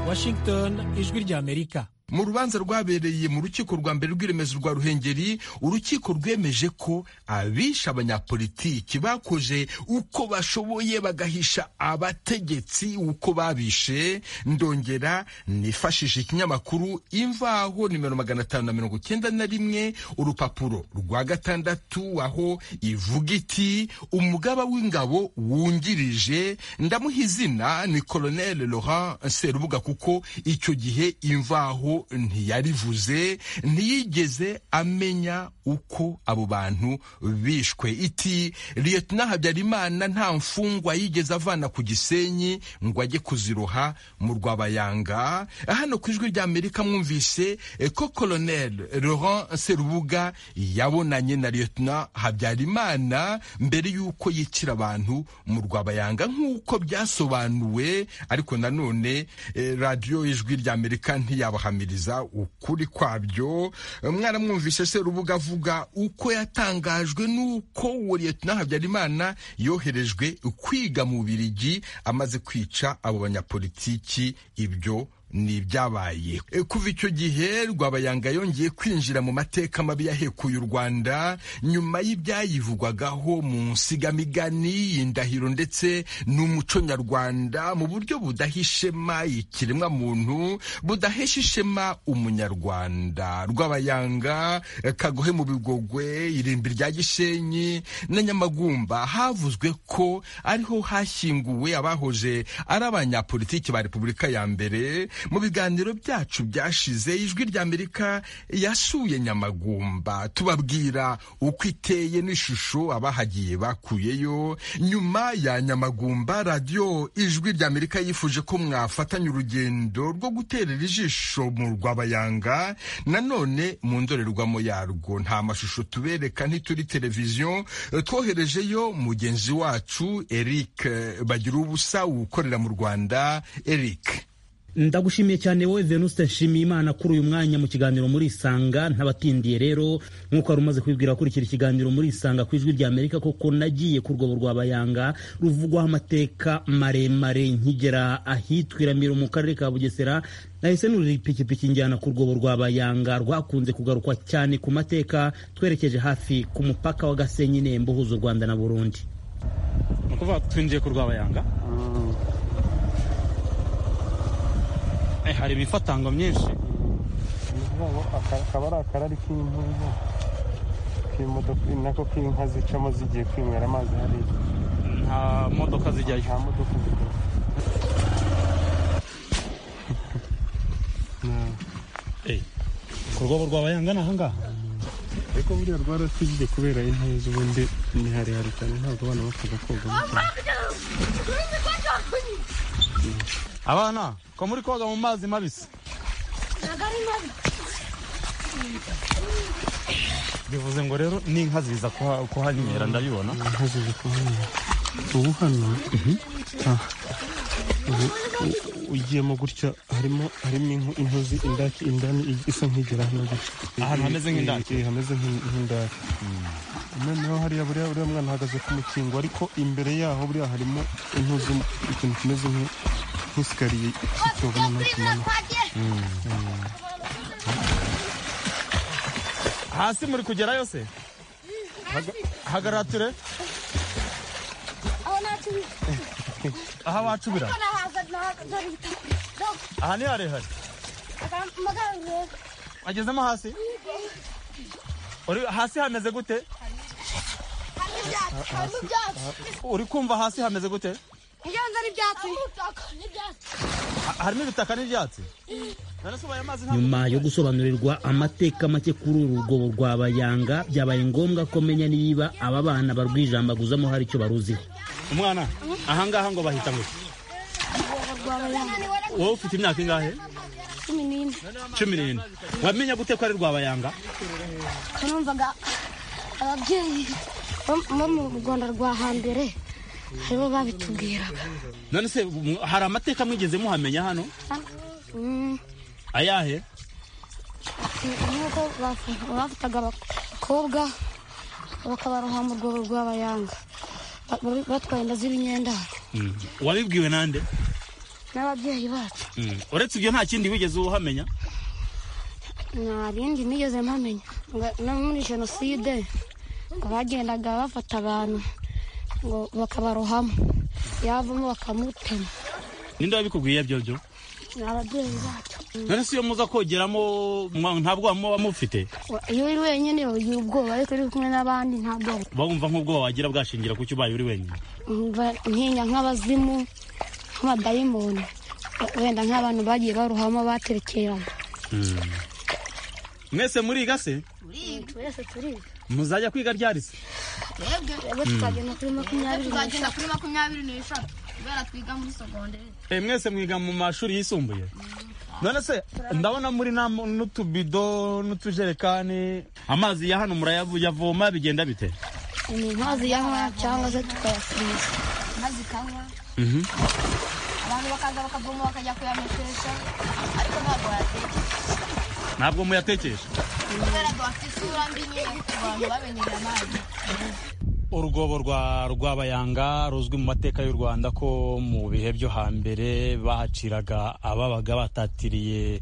washington ijwi ry'amerika mu rubanza rwabereye mu rukiko rwa mbere rw'iremezo rwa ruhengeri urukiko rwemeje ko abishe abanyapolitiki bakoze uko bashoboye bagahisha abategetsi uko babishe ndongera nifashishije ikinyamakuru imvaho nimero magana atanu na mirongo icyenda na rimwe urupapuro rwa gatandatu aho ivuga iti umugaba w'ingabo wungirije ndamuha izina ni koloneli laurent serubuga kuko icyo gihe imvaho ntiyarivuze ntiyigeze amenya uko abo bantu bishwe iti liyetona habyarimana nta mfungwa yigeze avana ku gisenyi ngo ajye kuziroha mu rwabayanga hano ku ijwi rya amerika mwumvise eh, ko koloneli laurent serubuga yabonanye na liyetona habyarimana mbere y'uko yicira abantu mu rwabayanga nk'uko byasobanuwe ariko nanone eh, radiyo y'ijwi rya amerika ntiyabahamya guhamiriza ukuri kwabyo mwaramwumvise serubuga avuga uko yatangajwe n'uko uwo liyetona habyarimana yoherejwe kwiga mu birigi amaze kwica abo banyapolitiki ibyo ni ibyabaye E, kuva icyo gihe rwabayanga yongeye kwinjira mu mateka mabi yahekuye u rwanda nyuma y'ibyayivugwagaho mu nsigamigani indahiro ndetse n'umuco nyarwanda mu buryo budahishema ikiremwa muntu budahesha ishema umunyarwanda rwabayanga e, kagohe mu bigogwe irimbi rya gishenyi na nyamagumba havuzwe ko ariho hashyinguwe abahoje ari abanyapolitiki ba repubulika ya mbere mu biganiro byacu byashize ijwi ry'amerika yasuye nyamagumba tubabwira uko iteye n'ishusho abahagiye bakuyeyo nyuma ya nyamagumba radiyo ijwi ry'amerika yifuje ko mwafatanya urugendo rwo guterera ijisho mu rwabayanga nanone mu ndorerwamo yarwo nta mashusho tubereka ntituri televiziyo twoherejeyo mugenzi wacu eric bagira ubusa ukorera mu rwanda eric ndagushimiye cyane wowe venuste nshimiye imana kuri uyu mwanya mu kiganiro muri isanga ntabatindiye rero nk'uko wari umaze kubibwira kurikira ikiganiro muri isanga ku ijwi ry'amerika koko nagiye ku rwobo rwa bayanga ruvugwaho amateka maremare nkigera ahitwa iramiro mu karere ka bugesera nahise nurira ipikipiki njyana ku rwobo rwa bayanga rwakunze kugarukwa cyane ku mateka twerekeje hafi ku mupaka wa gasenyi nembo uhuza u rwanda na burundi ni ukuvuga twinjiye ku rwabayanga Eh, hari imifatango myinshi akaba ari akarari k'impunzi k'imodoka nako k'inka zicamo zigiye kwinywera amazi hariya nta modoka nta zijyayo modoka zikora ku rwobo rwa bayanga ni ahangaha ariko buriya rwaratijye kubera intuza ubundi ni harehare cyane ntabwo abana bapfaga kogamo cyane abana ko muri koga mu mazi mabisi bivuze ngo rero n'inka ziza kuha- kuhanywera ndabibona inka zizi kuhanyura ubu hano aha. ubu u- ugiyemo gutya harimo harimo inka intuzi indaki indani ig- isa nk'igera hano gutya Ahantu hameze nk'indaki? Eh, hameze nk'in- nk'indaki noneho hariya buriya uriya mwana ahagaze ku mukingo ariko imbere yaho buriya harimo intuzi ikintu kimeze nk- nk'isikariye cy'icyobo noneho kimanuka hasi muri kugerayo se Haga- hagarara ture aha bacubira aha ni harehare agezemo hasi Uri- hasi hameze gute ibyatsi harimo ibyatsi uri kumva hasi hameze gute ntiyanze n'ibyatsi harimo ibitaka n'ibyatsi nyuma yo gusobanurirwa amateka make kuri uru rwobo rwa bayanga byabaye ngombwa ko menya niba aba bana barwijambaguzamo hari icyo baruziho umwana ahangaha ngo bahita ngo wowe ufite imyaka ingahe cumi n'ine cumi n'ine wamenya gute ko ari rwabayanga numvaga ababyeyi bo mu rwanda rwa hambere aribo babitubwiraga none se mu- hari amateka mwigeze muhamenya hano Mm, ayahe nuko bafu- bafataga abakobwa bakabaroha mu rwobo rw'abayanga Ba- bari batwaye inda z'ibinyendaro Mm. wabibwiwe nande n'ababyeyi bacu Mm. uretse ibyo nta kindi wigeze uhamenya nta bindi nigeze mpamenya Nga- no muri jenoside ngo bagendaga bafata abantu ngo bakabarohamo yavamo bakamutema ninde wabikubwiye ibyo byo ni ababyeyi bacu none se iyo muza kogeramo mwa- nta bwoba muba mufite iyo uri wenyine ugira ubwoba ariko iyo uri kumwe n'abandi nta bwoba bumva nk'ubwoba wagira bwashingira ku cyo ubaye uri wenyine Umva ntinya nk'abazimu nk'abadayimoni wenda nk'abantu bagiye baruhamo baterekerana Mm. mwese muriga se twese turiga muzajya kwiga ryarisi twebwe tukagenda kuri makumyabiri tuzagenda kuri makumyabiri n'eshatu kubera twiga muri sogonderi mwese mwiga mu mashuri yisumbuye none se ndabona muri nam- n'utubido n'utujerekani amazi ya hano murayavoma bigenda bite ni inkazi yanywa cyangwa se tukayasubiza maze ikanywa Mhm. abantu bakaza bakavoma bakajya kuyamekesha ariko ntabwo wayatekesha ntabwo muyatekesha kubera duhafite isura mbi nyine ku bantu bamenyeye amazi urugobo rwa rwabayanga ruzwi mu mateka y'u rwanda ko mu bihe byo hambere bahaciraga ababaga batatiriye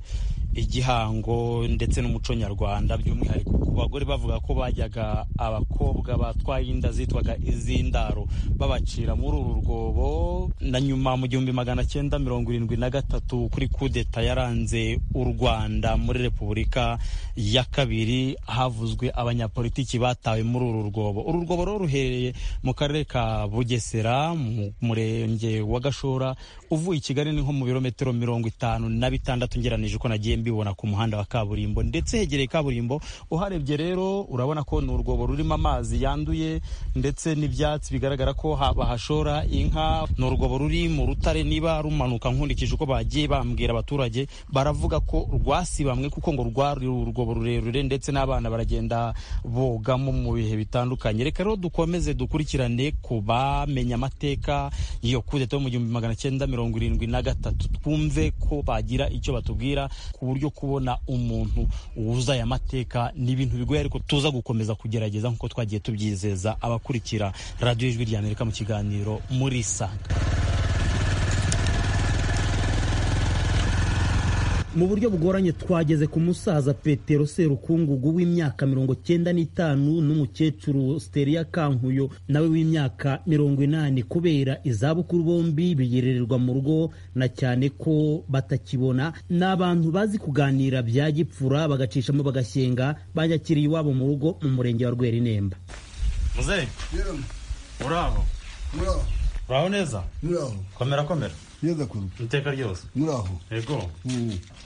igihango ndetse n'umuco nyarwanda by'umwihariko ku bagore bavuga ko bajyaga abakobwa batwaye inda zitwaga iz'indaro babacira muri uru rwobo na nyuma mu gihumbi magana cyenda mirongo irindwi na gatatu kuri kudeta yaranze u rwanda muri repubulika ya kabiri havuzwe abanyapolitiki batawe muri uru rwobo uru rwobo rero ruherereye mu karere ka bugesera mu murenge wa gashora uvuye i kigali ni nko mu birometero mirongo itanu na bitandatu ngeranije uko nagiye mbibona ku muhanda wa kaburimbo ndetse hegereye kaburimbo uharebye rero urabona ko ni urwobo rurimo amazi yanduye ndetse n'ibyatsi bigaragara ko ha- bahashora inka ni urwobo ruri mu rutare niba rumanuka nkurikije uko bagiye bambwira abaturage baravuga ko rwasibamwe kuko ngo rwari urwobo rurerure ndetse n'abana baragenda bogamo mu bihe bitandukanye reka rero dukomeze dukurikirane ku bamenye amateka yo kudeta yo mu gihumbi magana cyenda mirongo irindwi na gatatu twumve ko bagira icyo batubwira ku buryo kubona umuntu wuza aya mateka ni ibintu bigoye ariko tuza gukomeza kugerageza nk'uko twagiye tubyizeza abakurikira radiyo ijwi rya amerika mu kiganiro muri sanga mu buryo bugoranye twageze ku musaza petero serukungugu w'imyaka mirongo cyenda n'itanu n'umukecuru siteria kankuyo nawe w'imyaka mirongo inani kubera izabukuru bombi biyerererwa mu rugo na cyane ko batakibona ni abantu bazi kuganira bya gipfura bagacishamo bagashyenga banyakiriye iwabo mu rugo mu murenge wa rwerinemba muzehe uraho muraho uraho neza muraho komera komera neza kuru iteka ryose muraho yego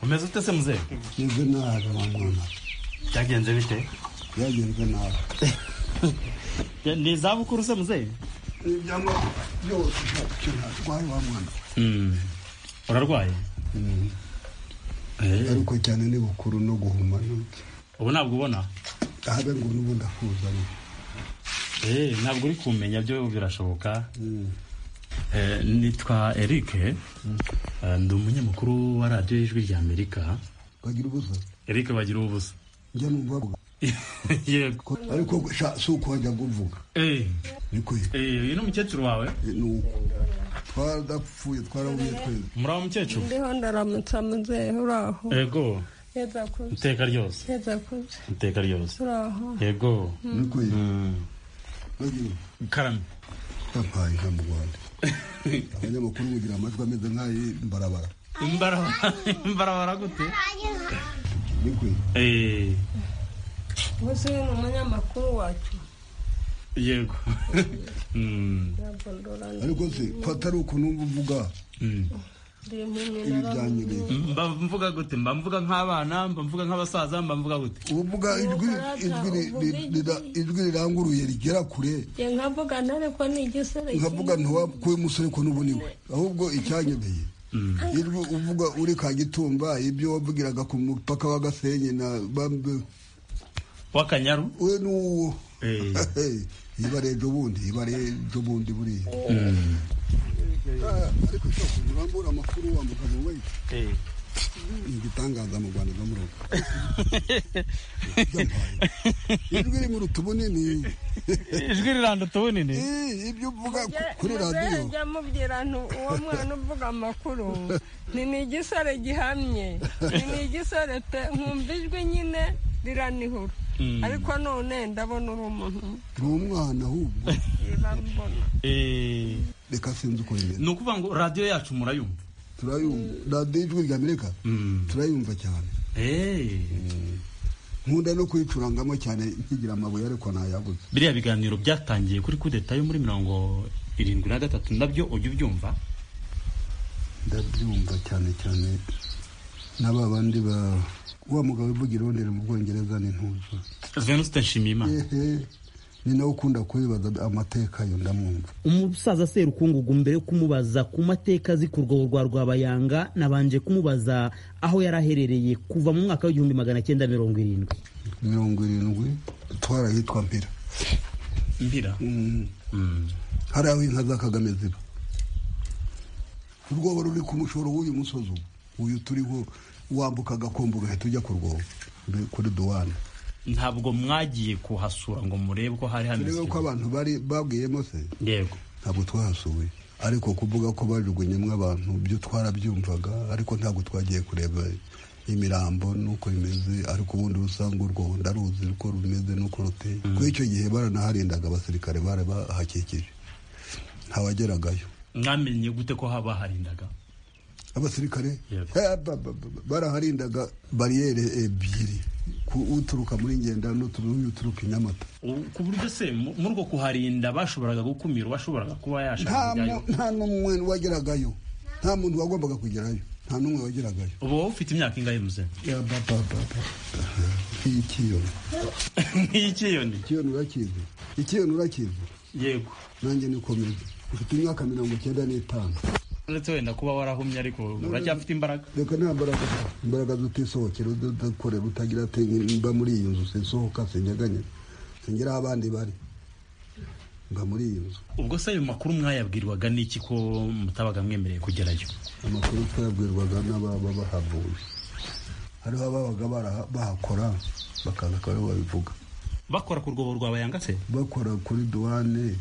umeze ute se muzehe meze nabi mwana byagenze bite byagenze nabi ni izabukuru se muzehe ibyangwa byose nta kintu narwaye wa mwana urarwaye ariko cyane ni bukuru no guhuma nuke ubu ntabwo ubona ahabe ngo n'ubu ndakuzanye Eh, ntabwo uri kumenya byo birashoboka Eh, nitwa eric Eh, ndi umunyamakuru wa radiyo y'ijwi rya amerika bagira ubusa eric bagira ubusa njya numva bavuga yego ariko sha- si uko njya kuvuga Eh, niko eh, uyu ni umukecuru wawe nuko twaradapfuye twarabuye twese muraho mukecuru ndiho ndaramutsa muzehe uraho yego heza kuze iteka ryose heza kuze iteka ryose uraho yego Mm. karame yampaye inka mu rwanda abanyamakuru bugira amajwi ameze nk'ayi mbarabara imbarabara imbarabara gute niko Eh, ubu ni umunyamakuru wacu yego ariko se ko atari ukuntu wumva uvuga mba mvuga gute mba mvuga nk'abana mba mvuga nk'abasaza mba mvuga gute uvuga ijwi ijwi ri- ri- rira- ijwi riranguruye rigera kure nkavuga ntare ko ni igisore nkavuga ntiwakuye umusore ko n'ubuniwe ahubwo icyanyemeye ijwi uvuga uri ka gitumba ibyo wavugiraga ku mupaka wa gasenyi na Bambe- w'akanyaru we n'uwo yibare ejo bundi yibare ejo bundi buriya ariko cyose ntibambura amakuru wa mugabo we ni igitangaza mu rwanda no mu rugo ijwi iri mu rutubu nini ijwi riranduta ubunini ibyo uvuga kuri radiyo njya mubwira nti uwo mwana uvuga amakuru ni ni igisore gihamye ni ni igisore pe nkumva ijwi nyine riranihura Mm. ariko none ndabona uri umuntu ni umwana ahubwo bambona reka sinzi uko bimeze ni ukuvuga ngo radiyo yacu murayumva turayumva radiyo ijwi rya amerika turayumva cyane nkunda no kuyicurangamo cyane nkigira amabuye ariko ntayabuze biriya biganiro byatangiye kuri kudeta yo muri mirongo irindwi na gatatu nabyo ujya ubyumva ndabyumva cyane cyane n'aba bandi ba wa mugabo uvuga irondera mu bwongereza ni ntuzo venuste nshimiyimana ehe ni nawe ukunda kubibaza amateka yo ndamwumva umusaza serukungugu mbere yo kumubaza ku mateka azi ku rwobo rwa rwabayanga nabanje kumubaza aho yari aherereye kuva mu mwaka w'igihumbi magana cyenda mirongo irindwi mirongo irindwi twarahitwa mpira mbira hari aho inka za kagame ziba urwobo ruri ku mushoro w'uyu musozi ubu uyu turiho wambuka agakombo ugahita ujya ku rwobo mbe- kuri duwane ntabwo mwagiye kuhasura ngo murebe ko hari hameze turebe ko abantu bari babwiyemo se yego ntabwo twahasuye ariko kuvuga ko bajugunyemo abantu byo twarabyumvaga ariko ntabwo twagiye kureba imirambo n'uko bimeze ariko ubundi usanga urwo ndaruzi uko rumeze n'uko ruteye kuri icyo gihe baranaharindaga abasirikare bari bahakikije ntawageragayo mwamenye gute ko haba harindaga abasirikare Eh, ba- ba- ba- baraharindaga bariyeri ebyiri ku- uturuka muri ngenda n'uturuka i nyamata U- ku buryo se mu- muri urwo kuharinda bashoboraga gukumira uwashoboraga kuba nta yashaka kujyayo mu- nta n'umwe wageragayo nta muntu wagombaga kugerayo nta n'umwe wageragayo ubu wowe ufite imyaka ingahe muze nk'iyikiyoni nk'iyikiyoni ikiyoni urakizi ikiyoni urakizi yego nanjye niko meze mfite imyaka mirongo icyenda n'itanu uretse wenda kuba warahumye ariko uracyafite imbaraga reka nta mbaraga imbaraga zutisohokera udakorera utagira ati mba muri iyi nzu sinsohoka sinjaganye singera aho abandi bari mba muri iyi nzu ubwo se ayo makuru mwayabwirwaga n'iki ko mutabaga mwemereye kugerayo amakuru twayabwirwaga n'ababa bahavuye hariho ababaga bara- bahakora bakaza akaba aribo babivuga bakora ku rwobo rwabayanga se bakora kuri duwane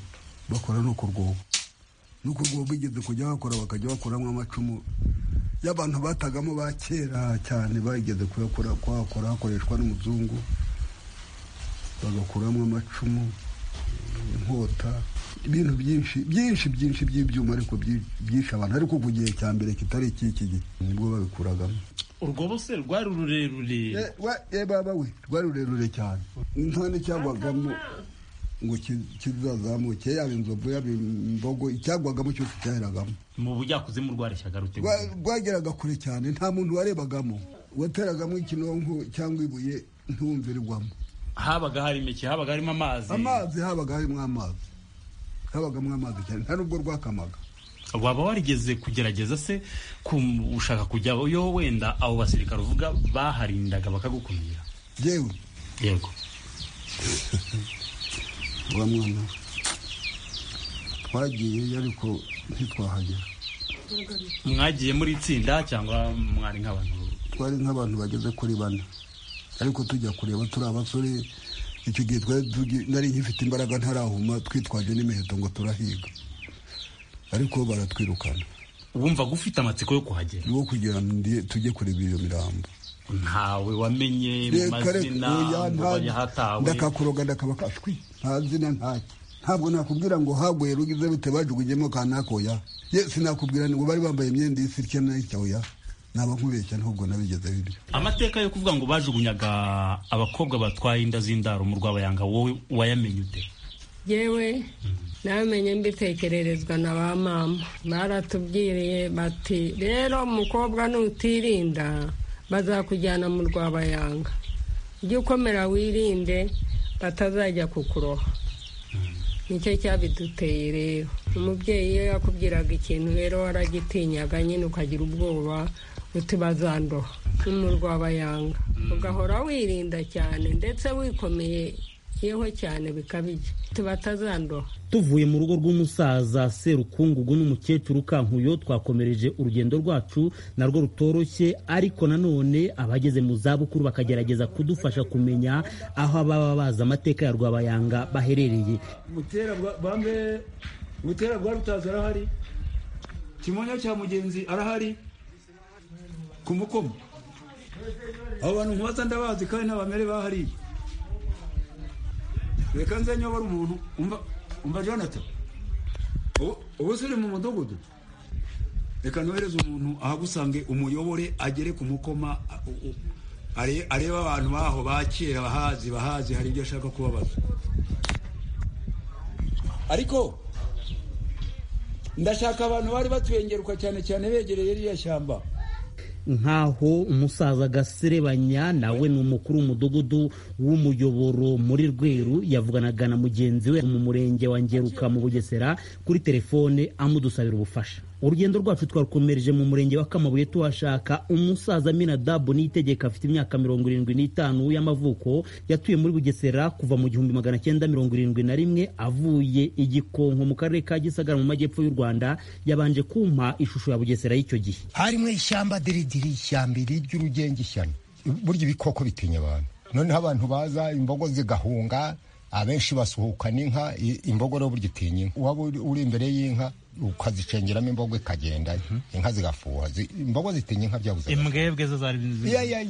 bakora no ku rwobo no ku rwobo bigeze kujya bakora bakajya bakoramo amacumu y'abantu batagamo ba kera cyane bageze kuyakora kuhakora hakoreshwa n'umuzungu bagakuramo amacumu inkota ibintu byinshi byinshi byinshi by'ibyuma ariko byi- byinshi abantu ariko ku gihe cya mbere kitari icy'iki gihe nibwo babikuragamo urwobo se rwari rurerure Eh, wa- eh, baba we rwari rurerure cyane intane cyagwagamo ngo ki- kizazamuke yaba inzovu yaba imbogo icyagwagamo cyose cyaheragamo mu bujyakuzimu rwareshyaga rute Rwa- rwageraga kure cyane nta muntu warebagamo wateragamo ikinonko cyangwa ibuye ntiwumvirwamo habaga harimo iki habaga harimo amazi amazi habaga harimo amazi habagamo amazi cyane nta n'ubwo rwakamaga waba warigeze kugerageza se kum- ushaka kujyayo wenda abo basirikare uvuga baharindaga bakagukumira yewe yego rwa mwana twagiyeyo ariko ntitwahagera mwagiye muri itsinda cyangwa mwari nk'abantu twari nk'abantu bageze kuri bane ariko tujya kureba turi abasore icyo gihe twari tugi- nari ngifite imbaraga ntarahuma twitwaje n'imiheto ngo turahiga ariko baratwirukana wumva gufite amatsiko yo kuhagera ni wo kugira ngo ndi- tujye kureba iyo mirambo ntawe wamenye mu Reka reka, mazina oya, ngo nta- bayahatawe ndakakuroga ndakabaka shwi nta zina ntacyo ntabwo nakubwira ngo haguye rugize bite bajugunyemo kanaka oya ye sinakubwira ngo bari bambaye imyenda y'isi itya n'itya oya naba nkubeshya nubwo nabigezeho ibyo amateka yo kuvuga ngo bajugunyaga abakobwa batwaye inda z'indaro mu rwabayanga wowe wayamenye ute yewe namenye mbitekererezwa na ba mama baratubwiriye bati rero umukobwa nutirinda bazakujyana mu rwabayanga ujye ukomera wirinde batazajya kukuroha nicyo cyabiduteye rero umubyeyi iyo yakubwiraga ikintu rero waragitinyaga nyine ukagira ubwoba uti bazandoha ni mu rwabayanga ugahora wirinda cyane ndetse wikomeye yeho cyane bikabije tubatazandoha tuvuye mu rugo rw'umusaza serukungugu n'umukecuru kankuyo twakomereje urugendo rwacu narwo rutoroshye ariko nanone abageze mu zabukuru bakagerageza kudufasha kumenya aho baba bazi amateka ya rwabayanga baherereye mutera bambe mutera rwa rutazi arahari kimonyo cya mugenzi arahari ku mukoma abo bantu nkubaza ndabazi kandi n'abamere bahariye reka nze nyobora umuntu umva umva jonathan ubu se uri mu mudugudu reka nohereze umuntu ahagusange umuyobore agere ku mukoma arebe abantu baho bakera bahazi bahazi hari ibyo ashaka kubabaza ariko ndashaka abantu bari batuyengeruka cyane cyane begereye ririya shyamba nk'aho umusaza gaserebanya nawe ni umukuru w'umudugudu w'umuyoboro muri rweru yavuganaga na mugenzi we mu murenge wa ngeruka mu bugesera kuri telefone amudusabira ubufasha urugendo rwacu twarukomereje mu murenge wa kamabuye tuhashaka umusaza minadabu n'itegeko afite imyaka mirongo irindwi n'itanu y'amavuko yatuye muri bugesera kuva mu gihumbi magana cyenda mirongo irindwi na rimwe avuye igikonko mu karere ka gisagara mu majyepfo y'u rwanda yabanje kumpa ishusho ya bugesera y'icyo gihe harimo ishyamba diridi iri ishyamba irirya urugenge ishyano burya ibikoko bitinya abantu noneho abantu baza imbogo zigahunga abenshi basuhuka n'inka imbogo rero burya itinya inka waba uri imbere y'inka ukazicengeramo imbogo ikagenda inka zigafuha imbogo zitinya inka byabuze imbwebwe zo zari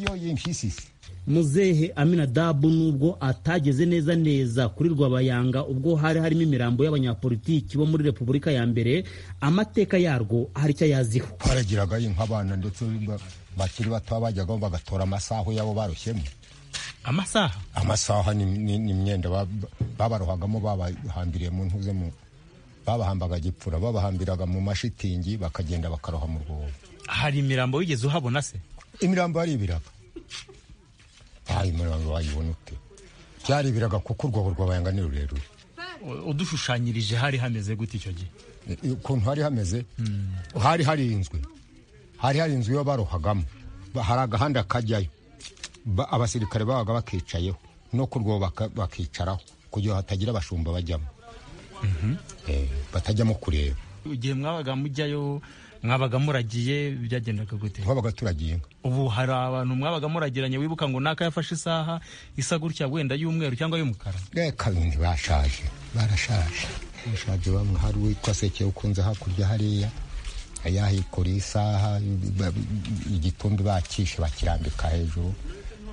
yo y'impyisisi muzehe aminadabu nubwo atageze neza neza kuri rwabayanga ubwo hari harimo imirambo y'abanyapolitiki bo muri repubulika ya mbere amateka yarwo hari icyo ayaziho baragiraga inka abana ndetse bakiri bato bajyaga bagatora amasaho yabo barushyemo amasaha amasaha ni imyenda babarohagamo babahambiriye mu ntuze mu babahambaga gipfura babahambiraga mu mashitingi bakagenda bakaroha mu rwobo hari imirambo wigeze uhabona se imirambo ari ibiraga hari imirambo wayibona ute byari ibiraga kuko urwobo rwabayanga ni rurerure udushushanyirije hari hameze gute icyo gihe ukuntu hari hameze hari harinzwe hari harinzwe iyo barohagamo hari agahanda kajyayo abasirikare babaga bakicayeho no ku rwobo bakicaraho kugira hatagira abashumba bajyamo batajyamo kureba igihe mwabaga mujyayo mwabaga muragiye byagendaga gute twabaga turagiye ubu hari abantu mwabaga muragiranye wibuka ngo naka yafashe isaha isa gutya wenda y'umweru cyangwa y'umukara reka bindi bashaje barashaje bashaje bamwe hari uwitwa sekeye ukunze hakurya hariya yahikoreye isaha igitumbi bakishe bakirambika hejuru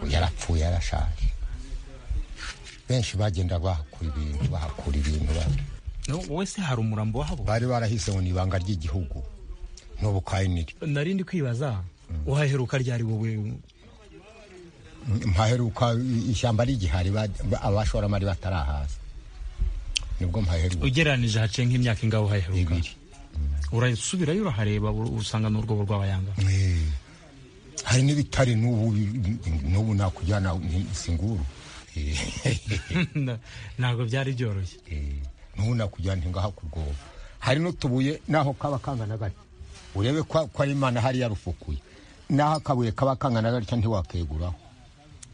yarapfuye yarashaje benshi bagenda bahakura ibintu bahakura ibintu wowe se hari umurambo wabo bari barahise ngo ni ibanga ry'igihugu n'ubu kayiniri narindi kwibaza uhaheruka ryari wowe mpaheruka ishyamba ry'igihari abashoramari batarahaza nibwo mpaheruka ugereranije haciye nk'imyaka ingaho uhaheruka urasubirayo urahareba usanga ni urwobo rw'abayanga hari n'ibitare n'ubu nakujyana singuru ntabwo byari byoroshye n'ubu nakujyana ngaha ku rwobo hari n'utubuye naho kaba kangana gake urebe ko ari imana hari yarufukuye naho akabuye kaba kangana gake ntiwakeguraho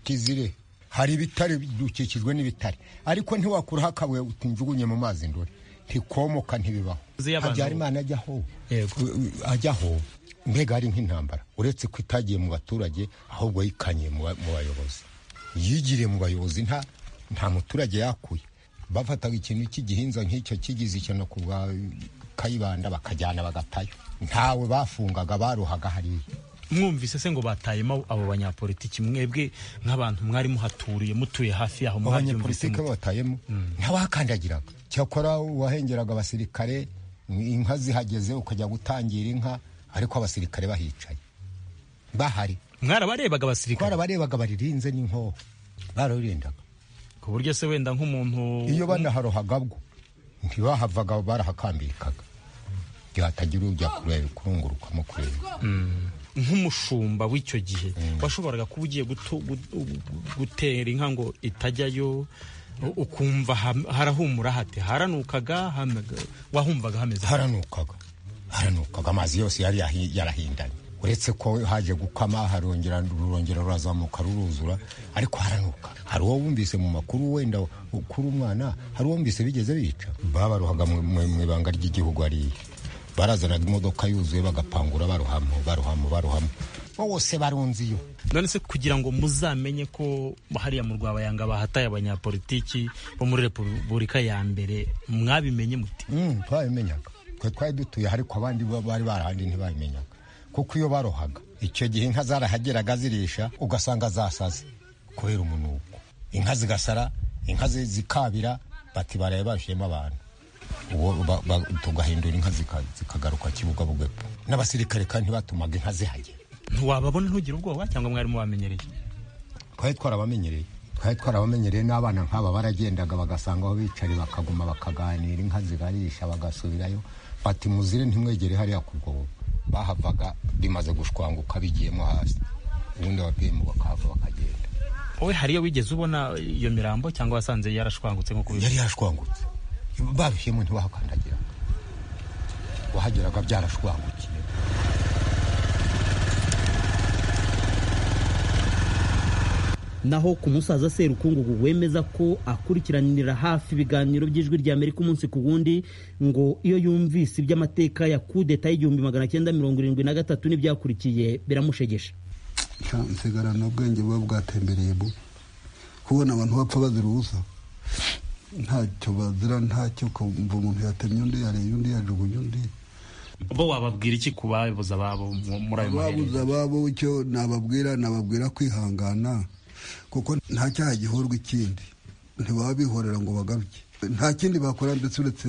kizire hari ibitare dukikijwe n'ibitare ariko ntiwakuraho akabuye utunjugunye mu mazi ndore ntikomoka ntibibaho habyarimana ajyaho ajyaho mbega ari nk'intambara uretse ko itagiye mu baturage ahubwo yikanye mu bayobozi yigiriye mu bayobozi nta nta muturage yakuye bafataga ikintu cy'igihinza nk'icyo kigize ikintu ku bwa kayibanda bakajyana bagatayo ntawe bafungaga baruhaga hariya mwumvise se ngo batayemo abo banyapolitiki mwebwe nk'abantu mwari muhaturiye mutuye hafi yaho abanyapolitiki batayemo ntawakandagiraga cyakora wahengeraga abasirikare inka zihageze ukajya gutangira inka ariko abasirikare bahicaye bahari mwarabarebaga abasirikare twarabarebaga baririnze n'inkoho barabirendaga ku buryo se wenda nk'umuntu iyo banaharohaga bwo ntibahavaga barahakambirikaga byatagira ujya kureba kurungurukamo kureba nk'umushumba w'icyo gihe washoboraga kuba ugiye gutu- gu- gu- gutera inka ngo itajyayo u- ukumva ham- harahumura hate haranukaga hamaga- wahumvaga hameze haranukaga haranukaga amazi yose yari yahi- yarahindanye uretse ko haje gukama harongera rurongera rurazamuka ruruzura ariko haranuka hari uwo wumvise mu makuru wenda ukuri umwana hari uwo wumvise bigeze bica babaruhaga mu- mu mu ibanga ry'igihugu hariya barazanaga imodoka yuzuye bagapangura baruhamo baruhamo baruhamo bose barunze iyo none se kugira ngo muzamenye ko hariya mu rwabayanga bahataye abanyapolitiki bo muri repubulika ya mbere mwabimenye muti twabimenyaga twe twari dutuye ariko abandi bo bari barahandi ntibabimenyaga kuko iyo barohaga icyo gihe inka zarahageraga zirisha ugasanga zasaze kubera umunuko inka zigasara inka zi- zikabira bati baraye bashiyemo abantu uwo ba- ba- tugahindura inka zika- zikagaruka kibugabugwe n'abasirikare kandi ntibatumaga inka zihagera ntiwababona ntugire ubwoba cyangwa mwarimo bamenyereye twari twarabamenyereye twari twarabamenyereye n'abana nk'aba baragendaga bagasanga aho bicari bakaguma bakaganira inka zigarisha bagasubirayo bati muzire ntimwegere hariya ku rwobo bahavaga rimaze gushwanguka bigiyemo hasi ubundi ababyeyi bakahava bakagenda wowe hariyo wigeze ubona iyo mirambo cyangwa wasanze yarashwangutse nko yari yashwangutse barushyemo ntibahakandagiraga wahageraga byarashwangukiye naho ku musaza serukungugu wemeza ko akurikiranira hafi ibiganiro by'ijwi rya amerika umunsi ku wundi ngo iyo yumvise iby'amateka ya kudeta y'igihumbi magana cyenda mirongo irindwi na gatatu n'ibyakurikiye biramushegesha nsigarana ubwenge buba bwatembereyemo kubona abantu bapfa bazira ubusa ntacyo bazira ntacyo ukumva umuntu yatemye undi yareye undi yajugunye undi bo wababwira iki ku babuze ababo mu- muri ayo babuze maherere ababo icyo nababwira nababwira kwihangana kuko nta cyaha gihorwa ikindi ntibaba bihorera ngo bagaruke nta kindi bakora ndetse uretse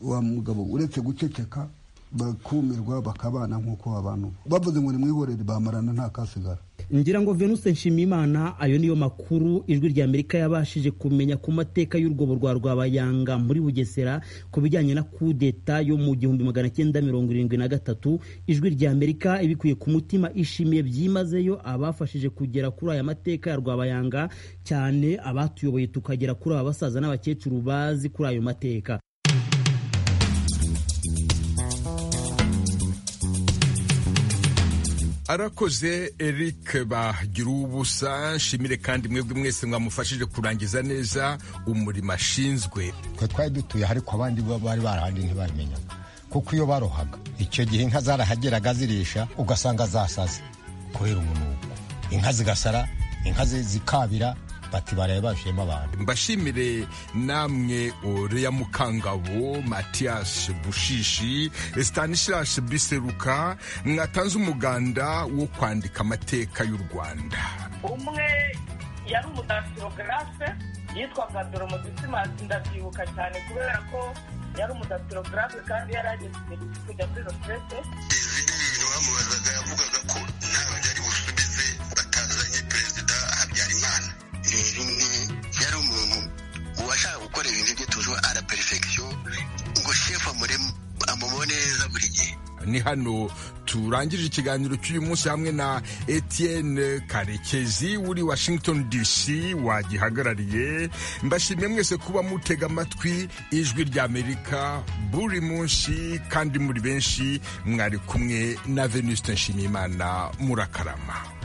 wa mugabo uretse guceceka bakumirwa bakabana nk'uko abantu bavuze ngo nimwihorere bamarana nta kasigara ngira ngo venuste nshimiyimana ayo niyo makuru ijwi rya amerika yabashije kumenya ku mateka y'urwobo rwa rwabayanga muri bugesera ku bijyanye na kudeta yo mu gihumbi magana cyenda mirongo irindwi na gatatu ijwi rya amerika ibikuye ku mutima ishimiye byimazeyo abafashije kugera kuri aya mateka ya rwabayanga cyane abatuyoboye tukagera kuri aba basaza n'abakecuru bazi kuri ayo mateka arakoze eric bagira ubusa nshimire kandi mwebwe mwese mwamufashije kurangiza neza umurimo ashinzwe twe twari dutuye ariko abandi bo bari barahandi ntibabimenyaga kuko iyo barohaga icyo gihe inka zarahageraga zirisha ugasanga zasaze kubera umunuko inka zigasara inka zi- zikabira bati baraye bashiyemo abantu mbashimire namwe oreya mukangabo matiyasi bushishi stanislas biseruka mwatanze umuganda wo kwandika amateka y'u rwanda umwe yari umudatirogarafe yitwaga doromodisimansi ndabyibuka cyane kubera ko yari umudatirogarafe kandi yari ageze igihe cyo kujya muri roterete rero umwe yari umuntu washaka gukora ibintu bye tujuba ara perfection ngo shefu amureme amubone neza buri gihe ni hano turangije ikiganiro cy'uyu munsi hamwe na etienne karekezi uri washington dc wagihagarariye mbashimiye mwese kuba mutega amatwi ijwi ry'amerika buri munsi kandi muri benshi mwari kumwe na venuste nshimiyimana murakarama